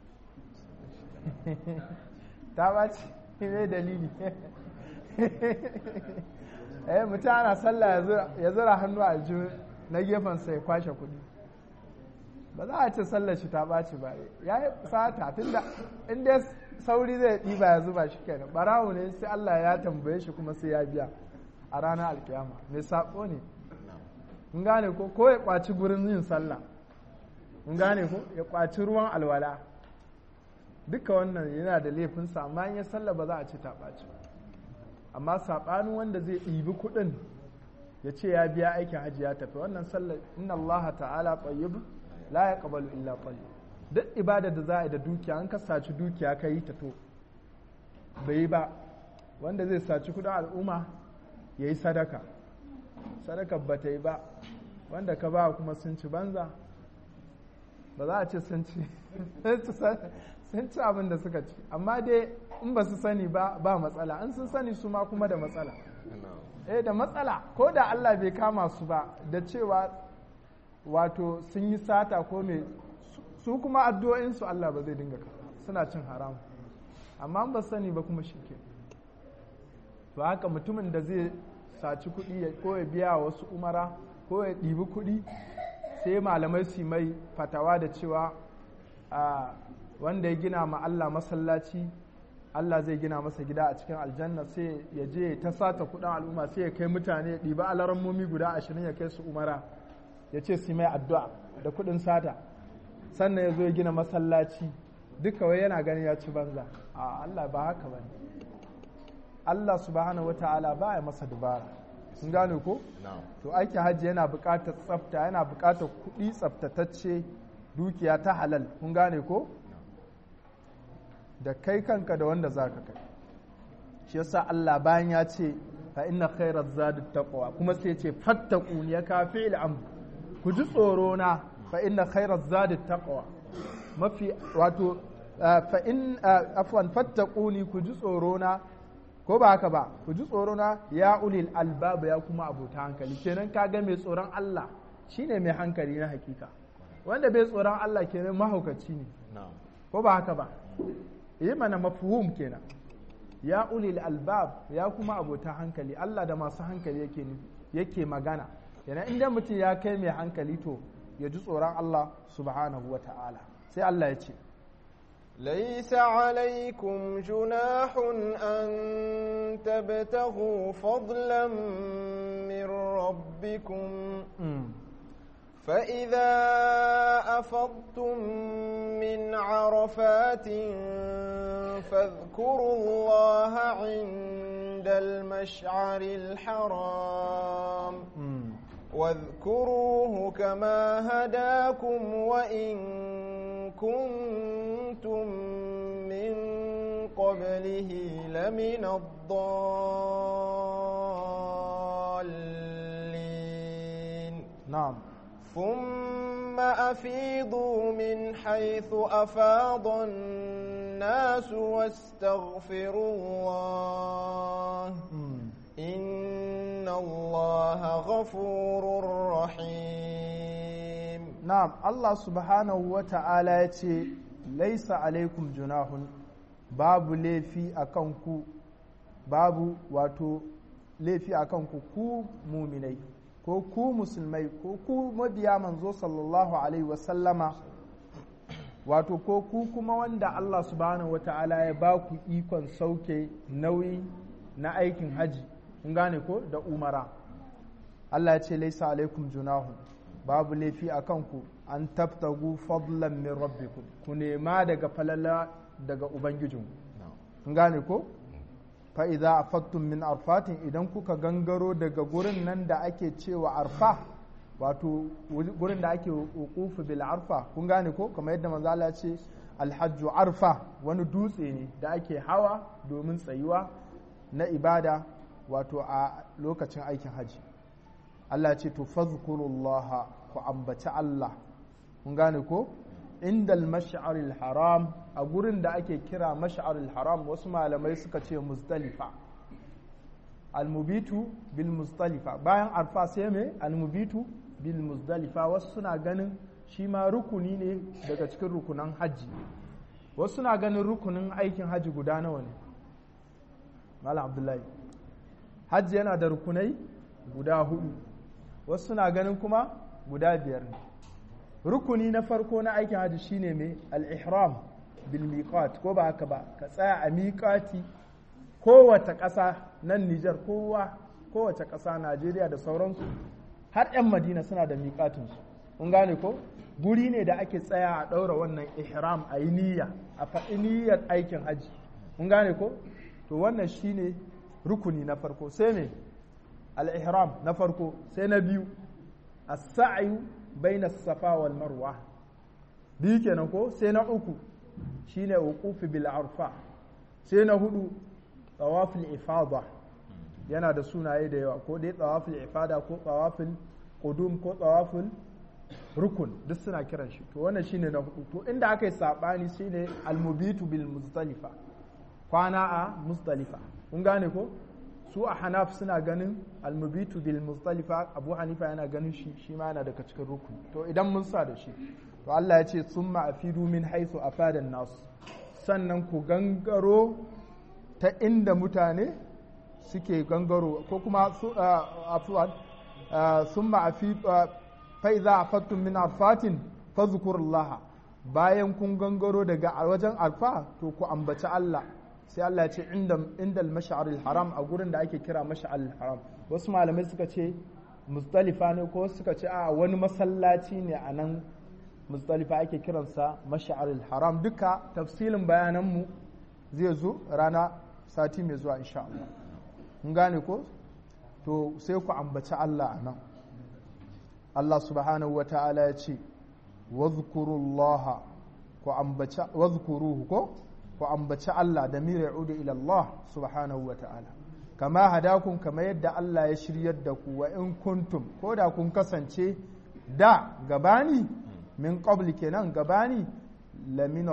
ta ɓaci ne dalili eh mutum ana sallah ya zura hannu a aljihu na gefensa ya kwashe kuɗi ba za a ce sallar shi ta ɓaci ba ya yi sata tunda inda sauri zai ɗiba ya zuba shi kenan barawo ne sai Allah ya tambaye shi kuma sai ya biya a ranar alkiyama mai saƙo ne in gane ko ko ya ƙwaci gurin yin sallah in gane ko ya ƙwaci ruwan alwala duka wannan yana da laifinsa amma in ya sallah ba za a ce ta ɓaci amma saɓanin wanda zai ɗibi kuɗin ya ce ya biya aikin hajji ya tafi wannan sallar inna Allah ta'ala tayyib la yaqbalu illa tayyib duk ibada da za a yi da dukiya an ka saci dukiya ka yi ta to bai ba wanda zai saci kudin al'umma ya yi sadaka sadaka ba ta yi ba wanda ka ba kuma sun ci banza ba za a ce sun ci sun ci abin da suka ci amma dai in ba su sani ba ba matsala in sun sani su ma kuma da matsala eh da matsala ko da Allah bai kama su ba da cewa wato sun yi sata ko mai su kuma addu'o'insu Allah ba zai dinga suna cin haram amma ba sani ba kuma shi ke to haka mutumin da zai saci kuɗi ko ya biya wasu umara ko ya ɗibi kuɗi sai malamai su mai fatawa da cewa wanda ya gina ma Allah masallaci Allah zai gina masa gida a cikin aljanna sai ya je ta sata kuɗin al'umma sai ya kai mutane ya ɗiba alarammomi guda ashirin ya kai su umara ya ce su mai addu'a da kuɗin sata sannan ya zo ya gina masallaci duka wai yana ganin ya ci banza a Allah ba haka ba Allah subhanahu wata'ala ba ya masa dubara sun gane ko to aiki hajji yana buƙatar tsafta yana buƙatar kuɗi tsaftatacce dukiya ta halal kun gane ko da kai kanka da wanda za ka kai shi yasa Allah bayan ya ce fa inna khairaz zadi taqwa kuma sai ya ce fattaquni ya kafi al'amr ku ji tsoro na fa inna khairaz zadi taqwa mafi wato fa in afwan fattaquni ku ji tsoro na ko ba haka ba ku ji tsoro na ya ulil albab ya kuma abota hankali kenan kaga mai tsoron Allah shine mai hankali na hakika wanda bai tsoron Allah kenan mahaukaci ne ko ba haka ba yi mana mafhum kenan ya ulil albab ya kuma abota hankali Allah da masu hankali yake yake magana kenan inda mutum ya kai mai hankali to ya ji tsoron Allah subhanahu wa ta'ala sai Allah ya ce ليس عليكم جناح أن تبتغوا فضلا من ربكم فإذا أفضتم من عرفات فاذكروا الله عند المشعر الحرام واذكروه كما هداكم وإن كنتم من قبله لمن الضالين نعم ثم أفيضوا من حيث أفاض الناس واستغفروا الله إن الله غفور رحيم نعم الله سبحانه وتعالى يتي ليس عليكم جناح babu laifi a kanku babu wato laifi a kanku ku muminai ko ku musulmai ko ku mabiya manzo sallallahu alaihi wasallama wato ko ku kuma wanda Allah subhanahu wa ta'ala ya ba ku ikon sauke nauyi na aikin haji kun gane ko da umara Allah ya ce laisa alaikum junahu babu laifi a kanku an tabtagu fadlan min rabbikum ku nema daga falala daga ubangijinku kun gane ko fa idza afattum min arfatin idan kuka gangaro daga gurin nan da ake cewa arfa wato gurin da ake wuqufu bil arfa kun gane ko kamar yadda manzo Allah ya ce alhajju arfa wani dutse ne da ake hawa domin tsayuwa na ibada wato a lokacin aikin haji Allah ce to fazkurullaha ku ambaci Allah kun gane ko inda mash'aril haram a gurin da ake kira mash'aril haram wasu malamai suka ce muzdalifa almubitu bil muzdalifa bayan arfa sai me almubitu bil muzdalifa wasu suna ganin shi ma rukuni ne daga cikin rukunan hajji wasu suna ganin rukunin aikin hajji guda nawa ne malam abdullahi hajji yana da rukunai guda hudu wasu suna ganin kuma guda biyar ne rukuni na farko na aikin hajji shine mai al-ihram bil miqat ko ba haka ba ka tsaya a miqati kowace ƙasa nan Nijar kowa kowace ƙasa Najeriya da sauransu har 'yan Madina suna da miƙatinsu kun gane ko guri ne da ake tsaya a ɗaura wannan ihram a yi niyya a faɗi niyyar aikin hajji kun gane ko to wannan shine rukuni na farko sai ne al-ihram na farko sai na biyu as-sa'yu baina safa wal marwa biyu kenan ko sai na uku shine wuqufi bil arfa sai na hudu tawaful ifada yana da sunaye da yawa ko dai tawaful ifada ko tawaful qudum ko tawaful rukun duk suna kiran shi to wannan shine na hudu to inda aka yi sabani shine almubitu bil muzdalifa kwana a muzdalifa kun gane ko su a hanaf suna ganin almubitu bil muzdalifa abu hanifa yana ganin shi shi ma yana daga cikin rukun to idan mun sa da shi to Allah ya ce summa afidu min haythu afada nas sannan ku gangaro ta inda mutane suke gangaro ko kuma su afuwan summa afidu fa'iza a fattun min arfatin fazkurullah bayan kun gangaro daga wajen alfa to ku ambaci Allah sai Allah ya ce inda mash'ar haram a gurin da ake kira mash'ar haram wasu malamai suka ce mustalifa ne ko suka ce a wani masallaci ne a nan mustalifa ake kiransa mash'ar haram duka tafsilin bayananmu zai zo rana sati mai zuwa insha Allah kun gane ko to sai ku ambaci Allah a nan Allah subhanahu wa ta'ala ya ce, Wazkurullaha wazkuruhu ko ku ambaci Allah da mira udu ila Allah subhanahu wa ta'ala. Kama hadakun kama yadda Allah ya shiryar da ku wa in kuntum ko da kun kasance da gabani min qabli kenan gabani lamina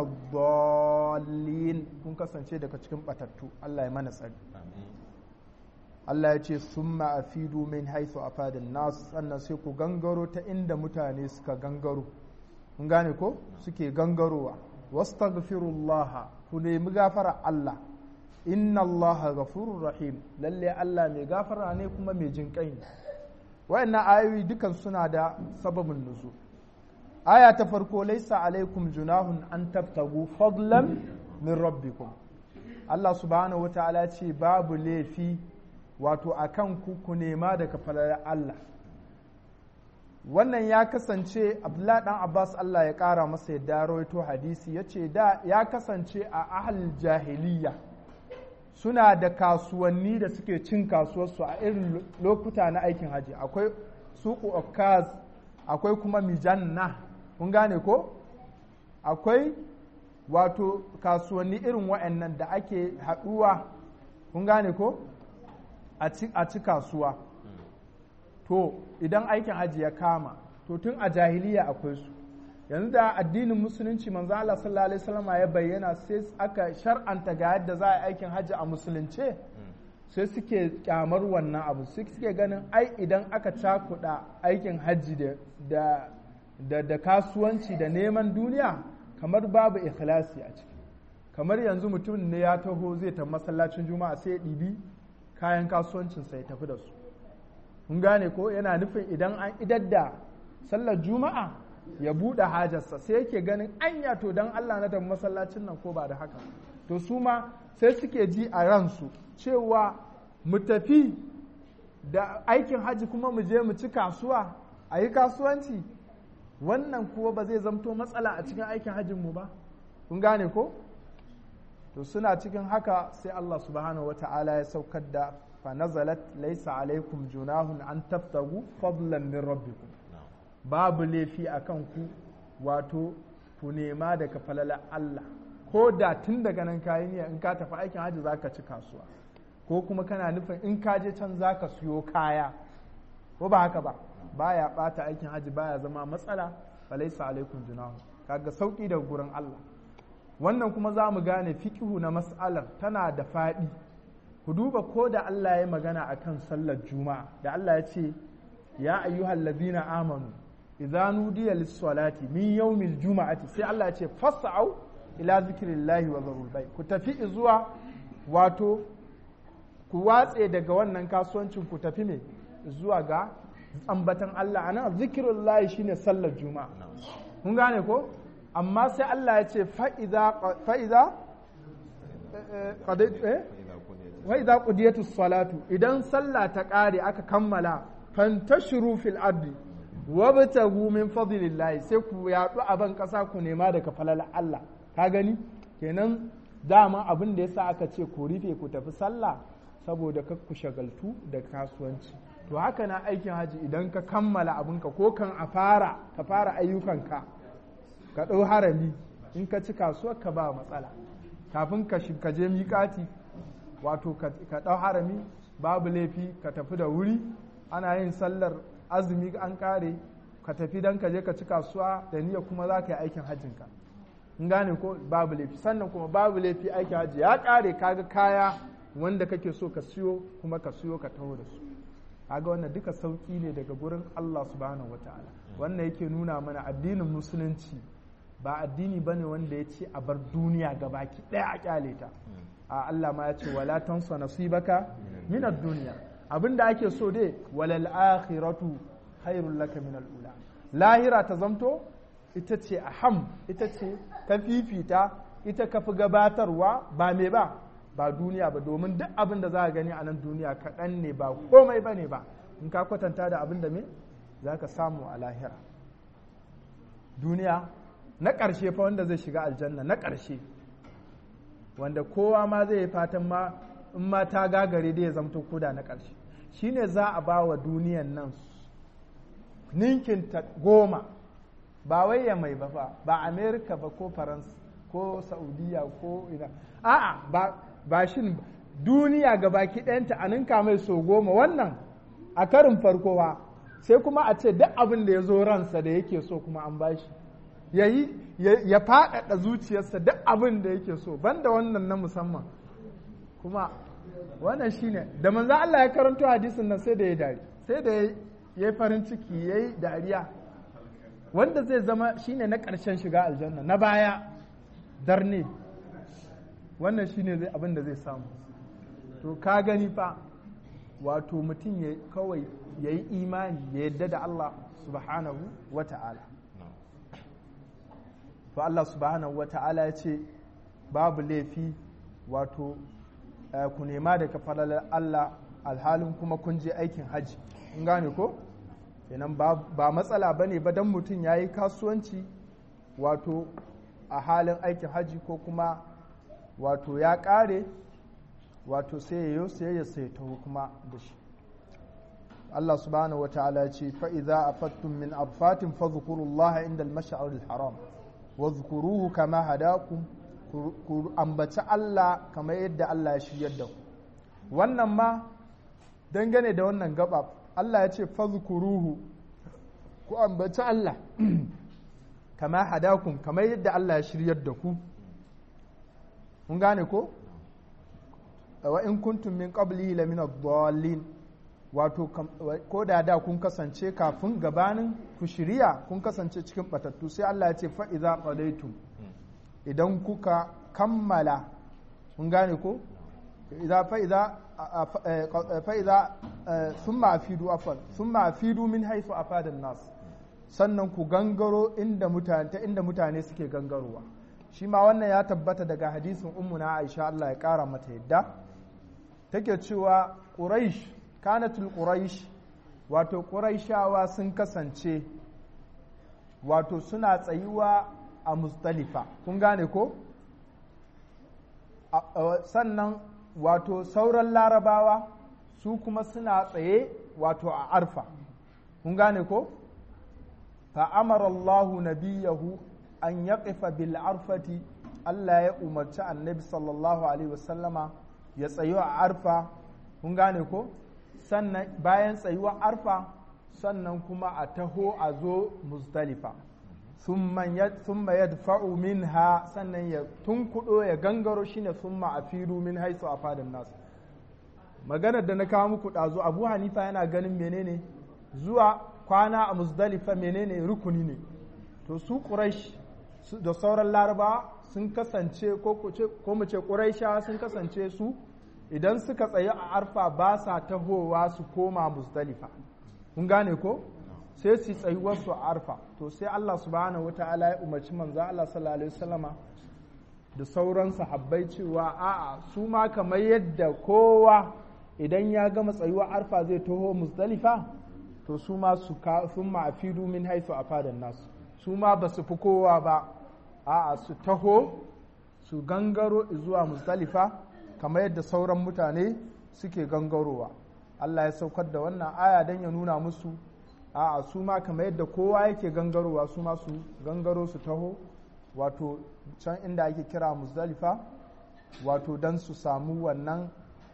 dallin kun kasance daga cikin batattu Allah ya mana tsari Allah ya ce summa afidu min haythu afadin nas sannan sai ku gangaro ta inda mutane suka gangaro kun gane ko suke gangarowa wastaghfirullaha ku nemi gafara Allah inna Allah ghafurur rahim lalle Allah mai gafara ne kuma mai jin kai ne wayannan ayoyi dukan suna da sababin nuzul aya ta farko laisa alaikum junahun an tabtagu fadlan min rabbikum Allah subhanahu wataala ce babu laifi wato akan ku ku nema daga falalar Allah wannan ya kasance Abdullah dan Abbas Allah ya kara masa yadda rawaito hadisi yace da ya kasance a ahal jahiliya suna da kasuwanni da suke cin kasuwarsu a irin lokuta na aikin haji akwai suku okaz akwai kuma mijanna kun gane ko akwai wato kasuwanni irin wa'annan da ake haɗuwa kun gane ko a ci kasuwa to idan aikin hajji ya kama to tun a jahiliya akwai su yanzu da addinin musulunci manzo Allah sallallahu alaihi wasallam ya bayyana sai aka shar'anta ga yadda za a yi aikin hajji a musulunce sai suke kyamar wannan abu suke ganin ai idan aka cakuɗa aikin hajji da da da kasuwanci da neman duniya kamar babu ikhlasi a ciki kamar yanzu mutum ne ya taho zai ta masallacin juma'a sai ya ɗibi kayan kasuwancinsa ya tafi da su kun gane ko yana nufin idan an idar da sallar juma'a ya buɗe hajarsa sai yake ganin anya to don allah na tafi masallacin nan ko ba da haka to su ma sai suke ji a ransu cewa mu tafi da aikin haji kuma mu je mu ci kasuwa a yi kasuwanci wannan kuwa ba zai zamto matsala a cikin aikin hajjinmu ba kun gane ko to suna cikin haka sai Allah subhanahu wata'ala ya saukar da fa nazalat laysa alaikum junahun an taftagu fadlan min rabbikum babu laifi akan ku wato ku nema daga falala Allah ko da tun daga nan kayi niyya in ka tafi aikin hajji zaka ci kasuwa ko kuma kana nufin in ka je can zaka siyo kaya ko ba haka ba baya bata aikin hajji baya zama matsala falaisa alaikum junahu kaga sauki daga gurin Allah wannan kuma za mu gane fikihu na mas'alar tana da faɗi ku duba ko da Allah ya magana akan sallar juma'a da Allah ya ce ya ayyuhal ladina amanu idza nudiya lis-salati min yawmil juma'ati sai Allah ya ce fas'au ila zikrillahi wa zarul bay ku tafi zuwa wato ku watse daga wannan kasuwancin ku tafi me zuwa ga ambatan Allah ana zikirin layi shine sallar juma'a kun gane ko amma sai Allah ya ce fa'iza fa'iza qudiyatus salatu idan sallah ta ƙare aka kammala fantashiru fil ardi wabtagu min fadlillahi sai ku yaɗu a ban ƙasa ku nema daga falala Allah ka gani kenan dama abin da yasa aka ce ku rufe ku tafi sallah saboda ku shagaltu da kasuwanci to haka na aikin haji idan ka kammala abinka ko kan a fara ka fara ayyukanka ka ɗau harami in ka ci kasuwar ka ba matsala kafin ka je miƙati wato ka ɗau harami babu laifi ka tafi da wuri ana yin sallar azumi an ƙare ka tafi don ka je ka ci kasuwa da niyya kuma za ka yi aikin hajjinka in gane ko babu laifi sannan kuma babu laifi aikin hajji ya ƙare kaga kaya wanda kake so ka siyo kuma ka siyo ka taho da su kaga wannan duka sauki ne daga gurin Allah subhanahu wataala wannan yake nuna mana addinin musulunci ba addini bane wanda ya ce a bar duniya gabaki ɗaya a kyale ta a Allah ma ya ce wala tansa nasibaka min ad-dunya abinda ake so dai walal akhiratu khairul laka min al-ula lahira ta zamto ita ce aham ita ce ta fifita ita ka fi gabatarwa ba me ba ba duniya ba domin duk abin da za a gani a nan duniya kaɗan ne ba komai ba ne ba in ka kwatanta da abin da me za ka samu a lahira duniya na ƙarshe fa wanda zai shiga aljanna na ƙarshe wanda kowa ma zai yi fatan ma in ma ta gagare dai ya zamto koda na ƙarshe shine za a ba wa duniyan nan ninkin ta goma ba wai ya mai ba ba amerika ba ko faransa ko saudiya ko ina a'a ba ba shin duniya ga baki ɗayanta a ninka mai so goma wannan a karin farko ba sai kuma a ce duk abin da ya zo ransa da yake so kuma an bashi ya yi ya faɗaɗa zuciyarsa duk abin da yake so banda wannan na musamman kuma wannan shine da manzo Allah ya karanto hadisin nan sai da ya dari sai da ya yi farin ciki ya yi dariya wanda zai zama shine na ƙarshen shiga aljanna na baya darne wannan shine zai abin da zai samu to ka gani fa wato mutum ya kawai ya yi imani ya yadda da Allah subhanahu wa ta'ala to Allah subhanahu wa ta'ala ya ce babu laifi wato ku nema daga falalar Allah alhalin kuma kun je aikin hajji in gane ko kenan ba matsala ba ne ba don mutum ya yi kasuwanci wato a halin aikin hajji ko kuma wato ya ƙare wato sai ya yi sai ya sai taho kuma da shi Allah subhanahu wa ta'ala ce fa'iza a fattun min afatin fadhkurullaha inda al-mash'aril haram wa zkuruhu kama hadakum ku ambaci Allah kamar yadda Allah ya shiryar da ku wannan ma dangane da wannan gaba Allah ya ce fadhkuruhu ku ambaci Allah kama hadakum kamar yadda Allah ya shiryar da ku mun gane ko wa in kuntum min qablihi la min ad-dallin wato ko da da kun kasance kafin gabanin ku shirya kun kasance cikin batattu sai Allah ya ce fa idza qadaytum idan kuka kammala mun gane ko idza fa idza fa idza thumma afidu afal thumma afidu min haythu afada nas sannan ku gangaro inda mutane ta inda mutane suke gangarowa shi ma wannan ya tabbata daga hadisin ummuna Aisha Allah ya kara mata yadda take cewa Quraysh kanatul Quraysh wato Qurayshawa sun kasance wato suna tsayuwa a Muzdalifa kun gane ko sannan wato sauran larabawa su kuma suna tsaye wato a arfa kun gane ko fa'amara Allahu nabiyahu an yaqifa bil arfati Allah ya umarci annabi sallallahu alaihi wasallama ya tsayo a arfa kun gane ko sannan bayan tsayuwa arfa sannan kuma a taho a zo muzdalifa thumma yadfa'u minha sannan ya tunkudo ya gangaro shine thumma afiru min haisu a fadin nasu maganar da na kawo muku ɗazu abu hanifa yana ganin menene zuwa kwana a muzdalifa menene rukuni ne to su quraish da sauran laraba sun kasance ko mu ce quraisha sun kasance su idan suka tsaye a arfa ba sa tahowa su koma muzdalifa kun gane ko sai su tsayi wasu a arfa to sai Allah subhanahu wata'ala ya umarci manzo Allah sallallahu alaihi wasallama da sauran sahabbai cewa a'a su ma kamar yadda kowa idan ya gama tsayuwa arfa zai taho muzdalifa to su ma su sun ma'afidu min haisu a fadan nasu su ma ba su fi kowa ba a'a su taho su gangaro zuwa muzdalifa kamar yadda sauran mutane suke gangarowa Allah ya saukar da wannan aya don ya nuna musu a'a su ma kamar yadda kowa yake gangarowa su ma su gangaro su taho wato can inda ake kira muzdalifa wato don su samu wannan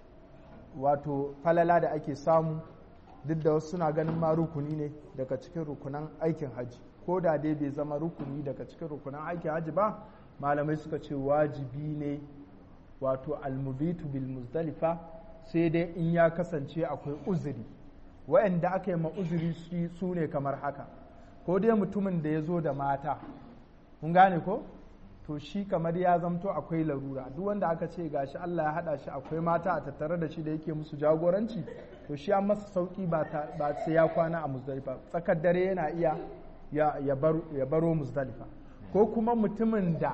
wato falala da ake samu duk da wasu suna ganin ma rukuni ne daga cikin rukunan aikin hajji ko da dai bai zama rukuni daga cikin rukunan aikin hajji ba malamai suka ce wajibi ne wato almubitu bil muzdalifa sai dai in ya kasance akwai uzuri wa'anda aka yi ma uzuri su ne kamar haka ko dai mutumin da ya zo da mata kun gane ko to shi kamar ya zamto akwai larura duk wanda aka ce gashi Allah ya hada shi akwai mata a tattare da shi da yake musu jagoranci to shi an masa sauki ba sai ya kwana a muzdalifa tsakar dare yana iya ya baro muzdalifa ko kuma mutumin da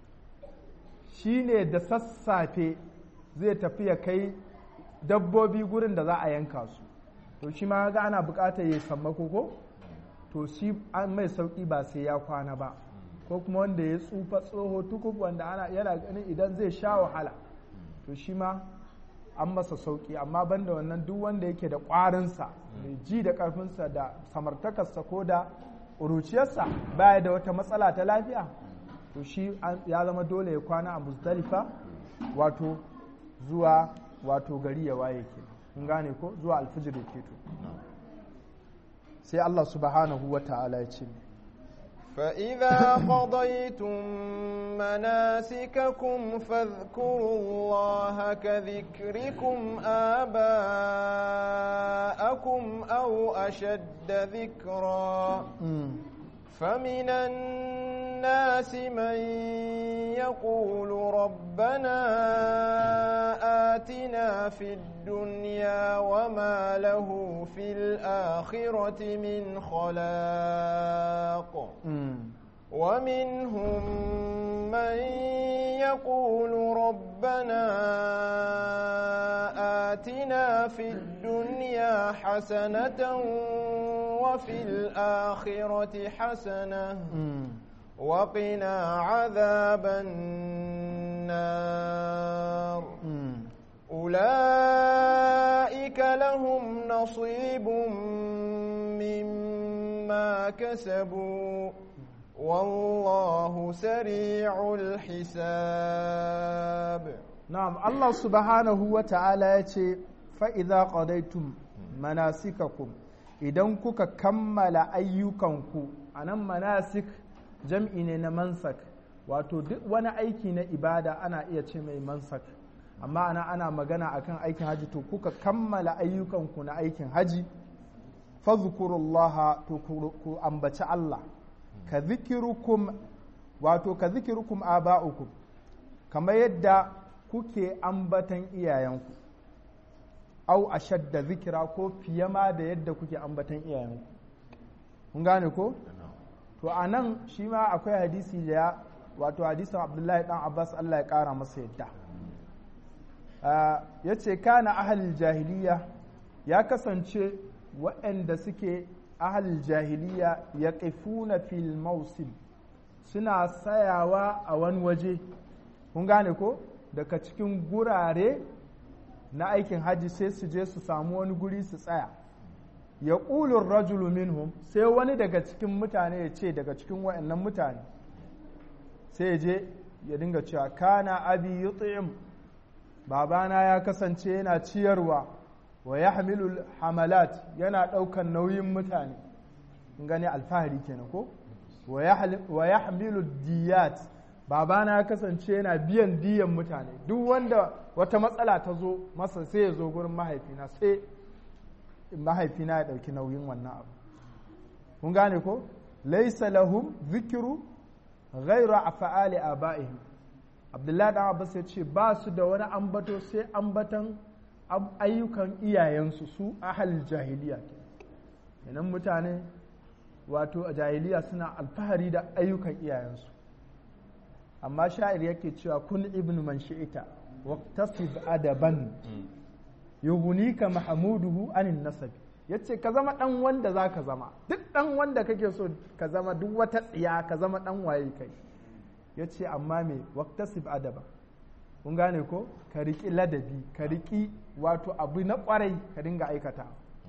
shi ne da sassafe zai tafi ya kai dabbobi gurin da za a yanka su to shi ma ga ana bukatar ya sammako ko to shi an mai sauki ba sai ya kwana ba ko kuma wanda ya tsufa tsoho tukub wanda ana yana ganin idan zai sha wahala to shi ma an masa sauki amma banda wannan duk wanda yake da ƙwarinsa mai ji da ƙarfinsa da samartakarsa ko da ƙuruciyarsa baya da wata matsala ta lafiya to shi ya zama dole ya kwana a muzdalifa wato zuwa wato gari ya waye ke kun gane ko zuwa alfijir ya keto sai Allah subhanahu wa ta'ala ya ce فإذا قضيتم مناسككم فاذكروا الله كذكركم آباءكم أو أشد ذكرا فمن الناس من يقول ربنا آتنا في الدنيا وما له في الآخرة من خلاق ومنهم من يقول ربنا آتنا في الدنيا حسنة وفي الآخرة حسنة وقنا عذاب النار أولئك لهم نصيب مما كسبوا والله سريع الحساب نعم الله سبحانه وتعالى يتي فإذا قضيتم مناسككم idan kuka kammala ayyukanku a nan manasik jam'i ne na mansak wato duk wani aiki na ibada ana iya ce mai mansak amma ana ana magana akan aikin haji to kuka kammala ayyukanku na aikin haji fazkurullaha to ku ambaci Allah ka zikirukum wato ka zikirukum aba'ukum kamar yadda kuke ambatan iyayenku au ashadda zikira ko fiye ma da yadda kuke ambatan iyayenku kun gane ko to a nan shi ma akwai hadisi da ya wato hadisin abdullahi dan abbas allah ya kara masa yadda ya ce kana ahalil jahiliya ya kasance waɗanda suke ahalil jahiliya ya ƙifuna fil mausil suna sayawa a wani waje kun gane ko daga cikin gurare na aikin hajji sai su je su samu wani guri su tsaya ya ƙulun rajulu minhum sai wani daga cikin mutane ya ce daga cikin wa'annan mutane sai je ya dinga cewa kana abi yut'im babana ya kasance yana ciyarwa wa yahmilu hamalat yana ɗaukan nauyin mutane in gane alfahari kenan ko wa yahmilu diyat babana ya kasance yana biyan diyan mutane duk wanda wata matsala ta zo masa sai ya zo gurin mahaifina sai mahaifina ya ɗauki nauyin wannan abu kun gane ko laisa lahum zikiru ghairu afa'ali aba'ihim abdullahi dan abbas ya ce ba su da wani ambato sai ambatan ayyukan iyayensu su ahal jahiliya kenan mutane wato a jahiliya suna alfahari da ayyukan iyayensu amma sha'ir yake cewa kun ibnu man shi'ita waqtasib adaban yughnika mahmuduhu anin nasab yace ka zama dan wanda zaka zama duk dan wanda kake so ka zama duk wata tsiya ka zama dan waye kai yace amma me waqtasib adaba kun gane ko ka riki ladabi ka riki wato abu na kwarai ka dinga aikata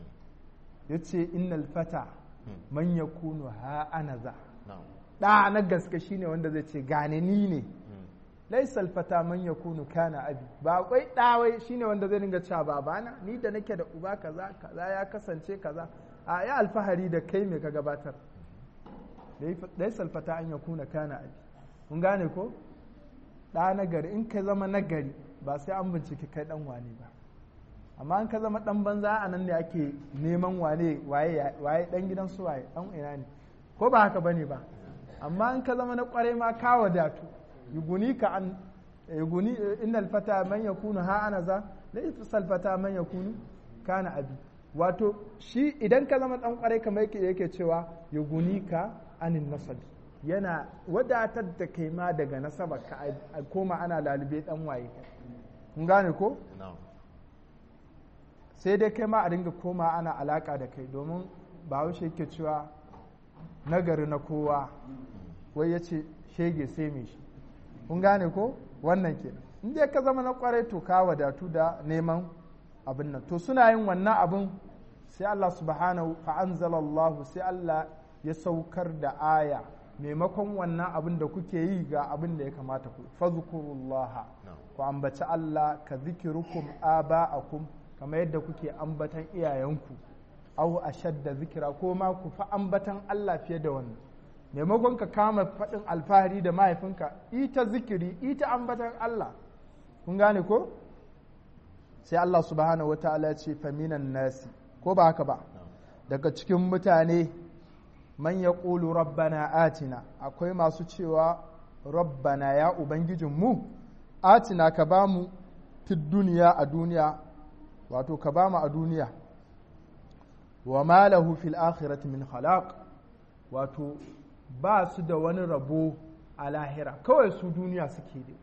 yace innal fata man yakunu ha anaza da na gaske shine wanda zai ce gane ni ne laisal fata man yakunu kana abi ba kwai dawai shine wanda zai dinga cewa babana ni da nake da uba kaza kaza ya kasance kaza a ya alfahari da kai me ka gabatar laisal fata an yakuna kana abi kun gane ko da nagari in ka zama nagari ba sai an bincike kai dan wane ba amma in ka zama dan banza a nan ne ake neman wane waye waye dan gidan su waye dan ina ne ko ba haka bane ba amma in ka zama na kwarai ma ka wadatu yuguni ka an yuguni innal fata man yakunu ha ana za laysa sal fata man yakunu kana abi wato shi idan ka zama dan kwarai kamar yake yake cewa yuguni ka anin nasabi yana wadatar da kai ma daga nasaba ka a koma ana lalube dan waye kun gane ko sai dai kai ma a dinga koma ana alaka da kai domin bahaushe yake cewa nagari na kowa wai ya ce shege sai mai shi kun gane ko wannan kenan in dai ka zama na kwarai to ka wadatu da neman abin nan to suna yin wannan abin sai Allah subhanahu fa anzalallahu sai Allah ya saukar da aya maimakon wannan abin da kuke yi ga abin da ya kamata ku fazkurullaha ku ambaci Allah ka zikirukum aba'akum kamar yadda kuke ambatan iyayenku au ashadda zikira ko ma ku fa ambatan Allah fiye da wannan maimakon ka kama faɗin alfahari da mahaifinka ita zikiri ita ambatan Allah kun gane ko sai Allah subhanahu wataala ya ce faminan nasi ko ba haka ba daga cikin mutane man ya ƙulu rabbana atina akwai masu cewa rabbana ya ubangijinmu atina ka ba mu duniya a duniya wato ka ba mu a duniya wa ma lahu fil akhirati min khalaq wato ba su da wani rabo a lahira kawai su duniya suke da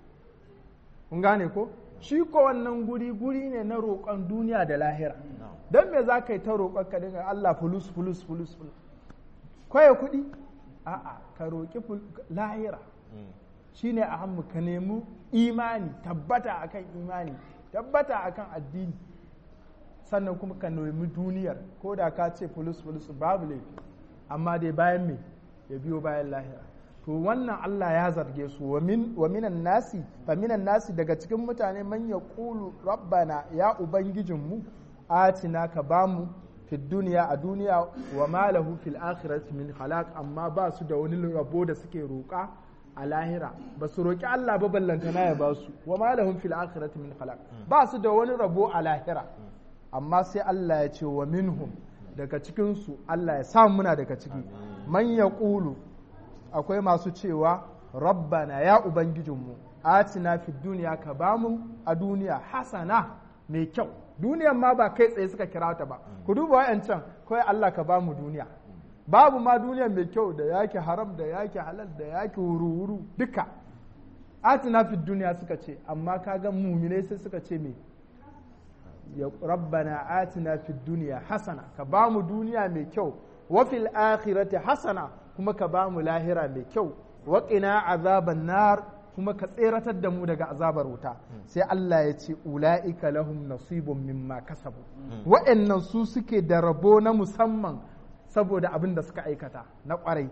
kun gane ko shi ko wannan guri guri ne na roƙon duniya da lahira don me za ka yi ta roƙon ka dinga Allah fulus fulus fulus fulus kwaye kuɗi a'a ka roƙi lahira shine a hannu ka nemi imani tabbata akan imani tabbata akan addini sannan kuma ka nemi duniyar ko da ka ce fulus fulus babu laifi amma dai bayan me ya biyo bayan lahira to wannan Allah ya zarge su wa minan nasi fa minan nasi daga cikin mutane man ya ƙulu rabbana ya ubangijinmu atina ka bamu fi duniya a duniya wa malahu fil akhirati min khalaq amma ba su da wani rabo da suke roƙa a lahira ba su roƙi Allah ba ballantana ya ba su wa malahum fil akhirati min khalaq ba su da wani rabo a lahira amma sai Allah ya ce wa minhum daga cikin su Allah ya sa muna daga ciki man yaqulu akwai masu cewa rabbana ya ubangijinmu atina fid duniya ka bamu a duniya hasana mai kyau duniyan ma ba kai tsaye suka kira ta ba ku duba wayancan kawai Allah ka bamu duniya babu ma duniya mai kyau da yake haram da yake halal da yake wuru-wuru duka atina fid duniya suka ce amma kaga muminai sai suka ce me ya rabbana atina fid duniya hasana ka bamu duniya mai kyau wa fil akhirati hasana kuma ka bamu lahira mai kyau wa qina azaban nar kuma ka tseratar da mu daga azabar wuta sai Allah ya ce ula'ika lahum nasibun mimma kasabu wa'annan su suke da rabo na musamman saboda abin da suka aikata na kwarai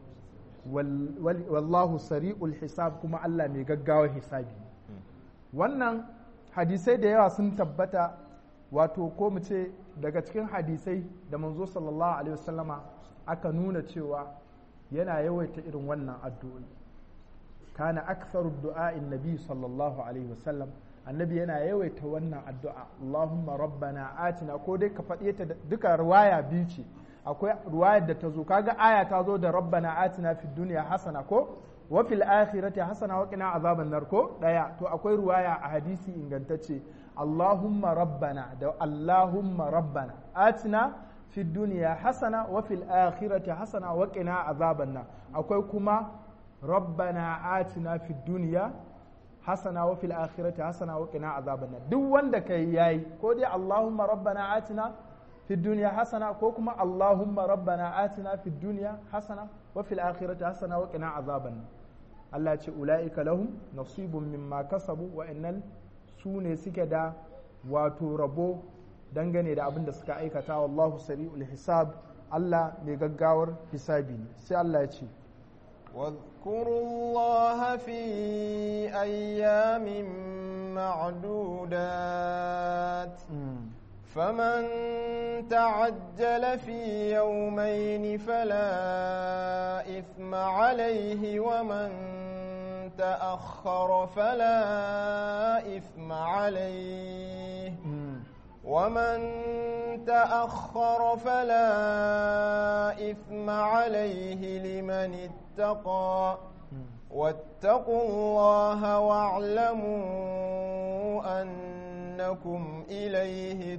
wallahu sari'ul hisab kuma Allah mai gaggawa hisabi wannan hadisai da yawa sun tabbata wato ko mu ce daga cikin hadisai da manzo sallallahu alaihi wasallama aka nuna cewa yana yawaita irin wannan addu'o'i kana aktharu du'a'in nabi sallallahu alaihi wasallam annabi yana yawaita wannan addu'a Allahumma rabbana atina ko dai ka faɗe ta duka ruwaya biyu ce akwai ruwayar da ta zo kaga aya ta zo da rabbana atina fid dunya hasana ko wa fil akhirati hasana wa qina azaban nar ko daya to akwai ruwaya a hadisi ingantacce Allahumma rabbana da Allahumma rabbana atina fid dunya hasana wa fil akhirati hasana wa qina azaban nar akwai kuma rabbana atina fid dunya hasana wa fil akhirati hasana wa qina azaban nar duk wanda kai yayi ko dai Allahumma rabbana atina في الدنيا حسنة كوكما اللهم ربنا آتنا في الدنيا حسنة وفي الآخرة حسنة وقنا عذابا الله ce أولئك لهم نصيب مما كسبوا وإن سوني سكدا wato rabo dangane da abin da suka aikata wallahu sari'ul hisab Allah mai gaggawar hisabi ne sai Allah ya ce واذكروا الله في أيام معدودات فمن تعجل في يومين فلا إثم عليه ومن تأخر فلا إثم عليه ومن تأخر فلا إثم عليه لمن اتقى واتقوا الله واعلموا أن أنكم إليه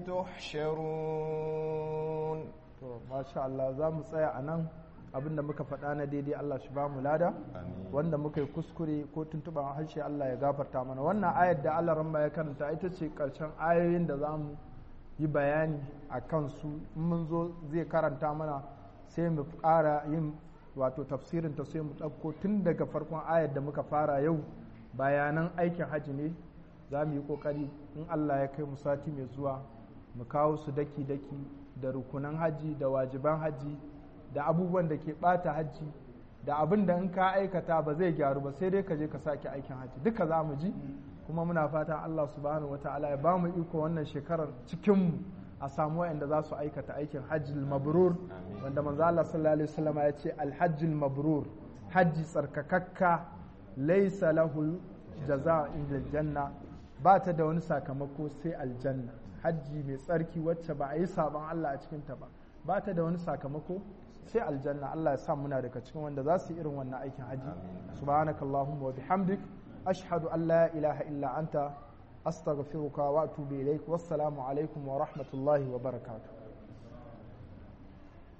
تحشرون ما شاء الله za mu tsaya a nan abin da muka faɗa na daidai Allah shi ba mu lada wanda muka yi kuskure ko tuntuɓa harshe Allah ya gafarta mana wannan ayar da Allah ramba ya karanta ita ce ƙarshen ayoyin da za mu yi bayani a kansu in mun zo zai karanta mana sai mu ƙara yin wato tafsirin ta sai mu ɗauko tun daga farkon ayar da muka fara yau bayanan aikin hajji ne za mu yi kokari in Allah ya kai mu sati mai zuwa mu kawo su daki-daki da rukunan haji da wajiban haji da abubuwan da ke bata haji da abin da in ka aikata ba zai gyaru ba sai dai ka je ka sake aikin haji duka za mu ji kuma muna fatan Allah subhanahu wa ta'ala ya ba mu iko wannan shekarar cikinmu a samu wa'anda za su aikata aikin hajjil mabrur wanda manzo Allah sallallahu alaihi wasallam ya ce alhajjil mabrur hajji tsarkakakka laysa lahu jaza inda janna ba ta da wani sakamako sai aljanna hajji mai tsarki wacce ba a yi sabon Allah a cikin ta ba ba ta da wani sakamako sai aljanna Allah ya sa muna daga cikin wanda za su yi irin wannan aikin hajji subhanakallahumma wa bihamdik ashhadu an la ilaha illa anta astaghfiruka wa atubu ilaik wassalamu alaikum wa rahmatullahi wa barakatuh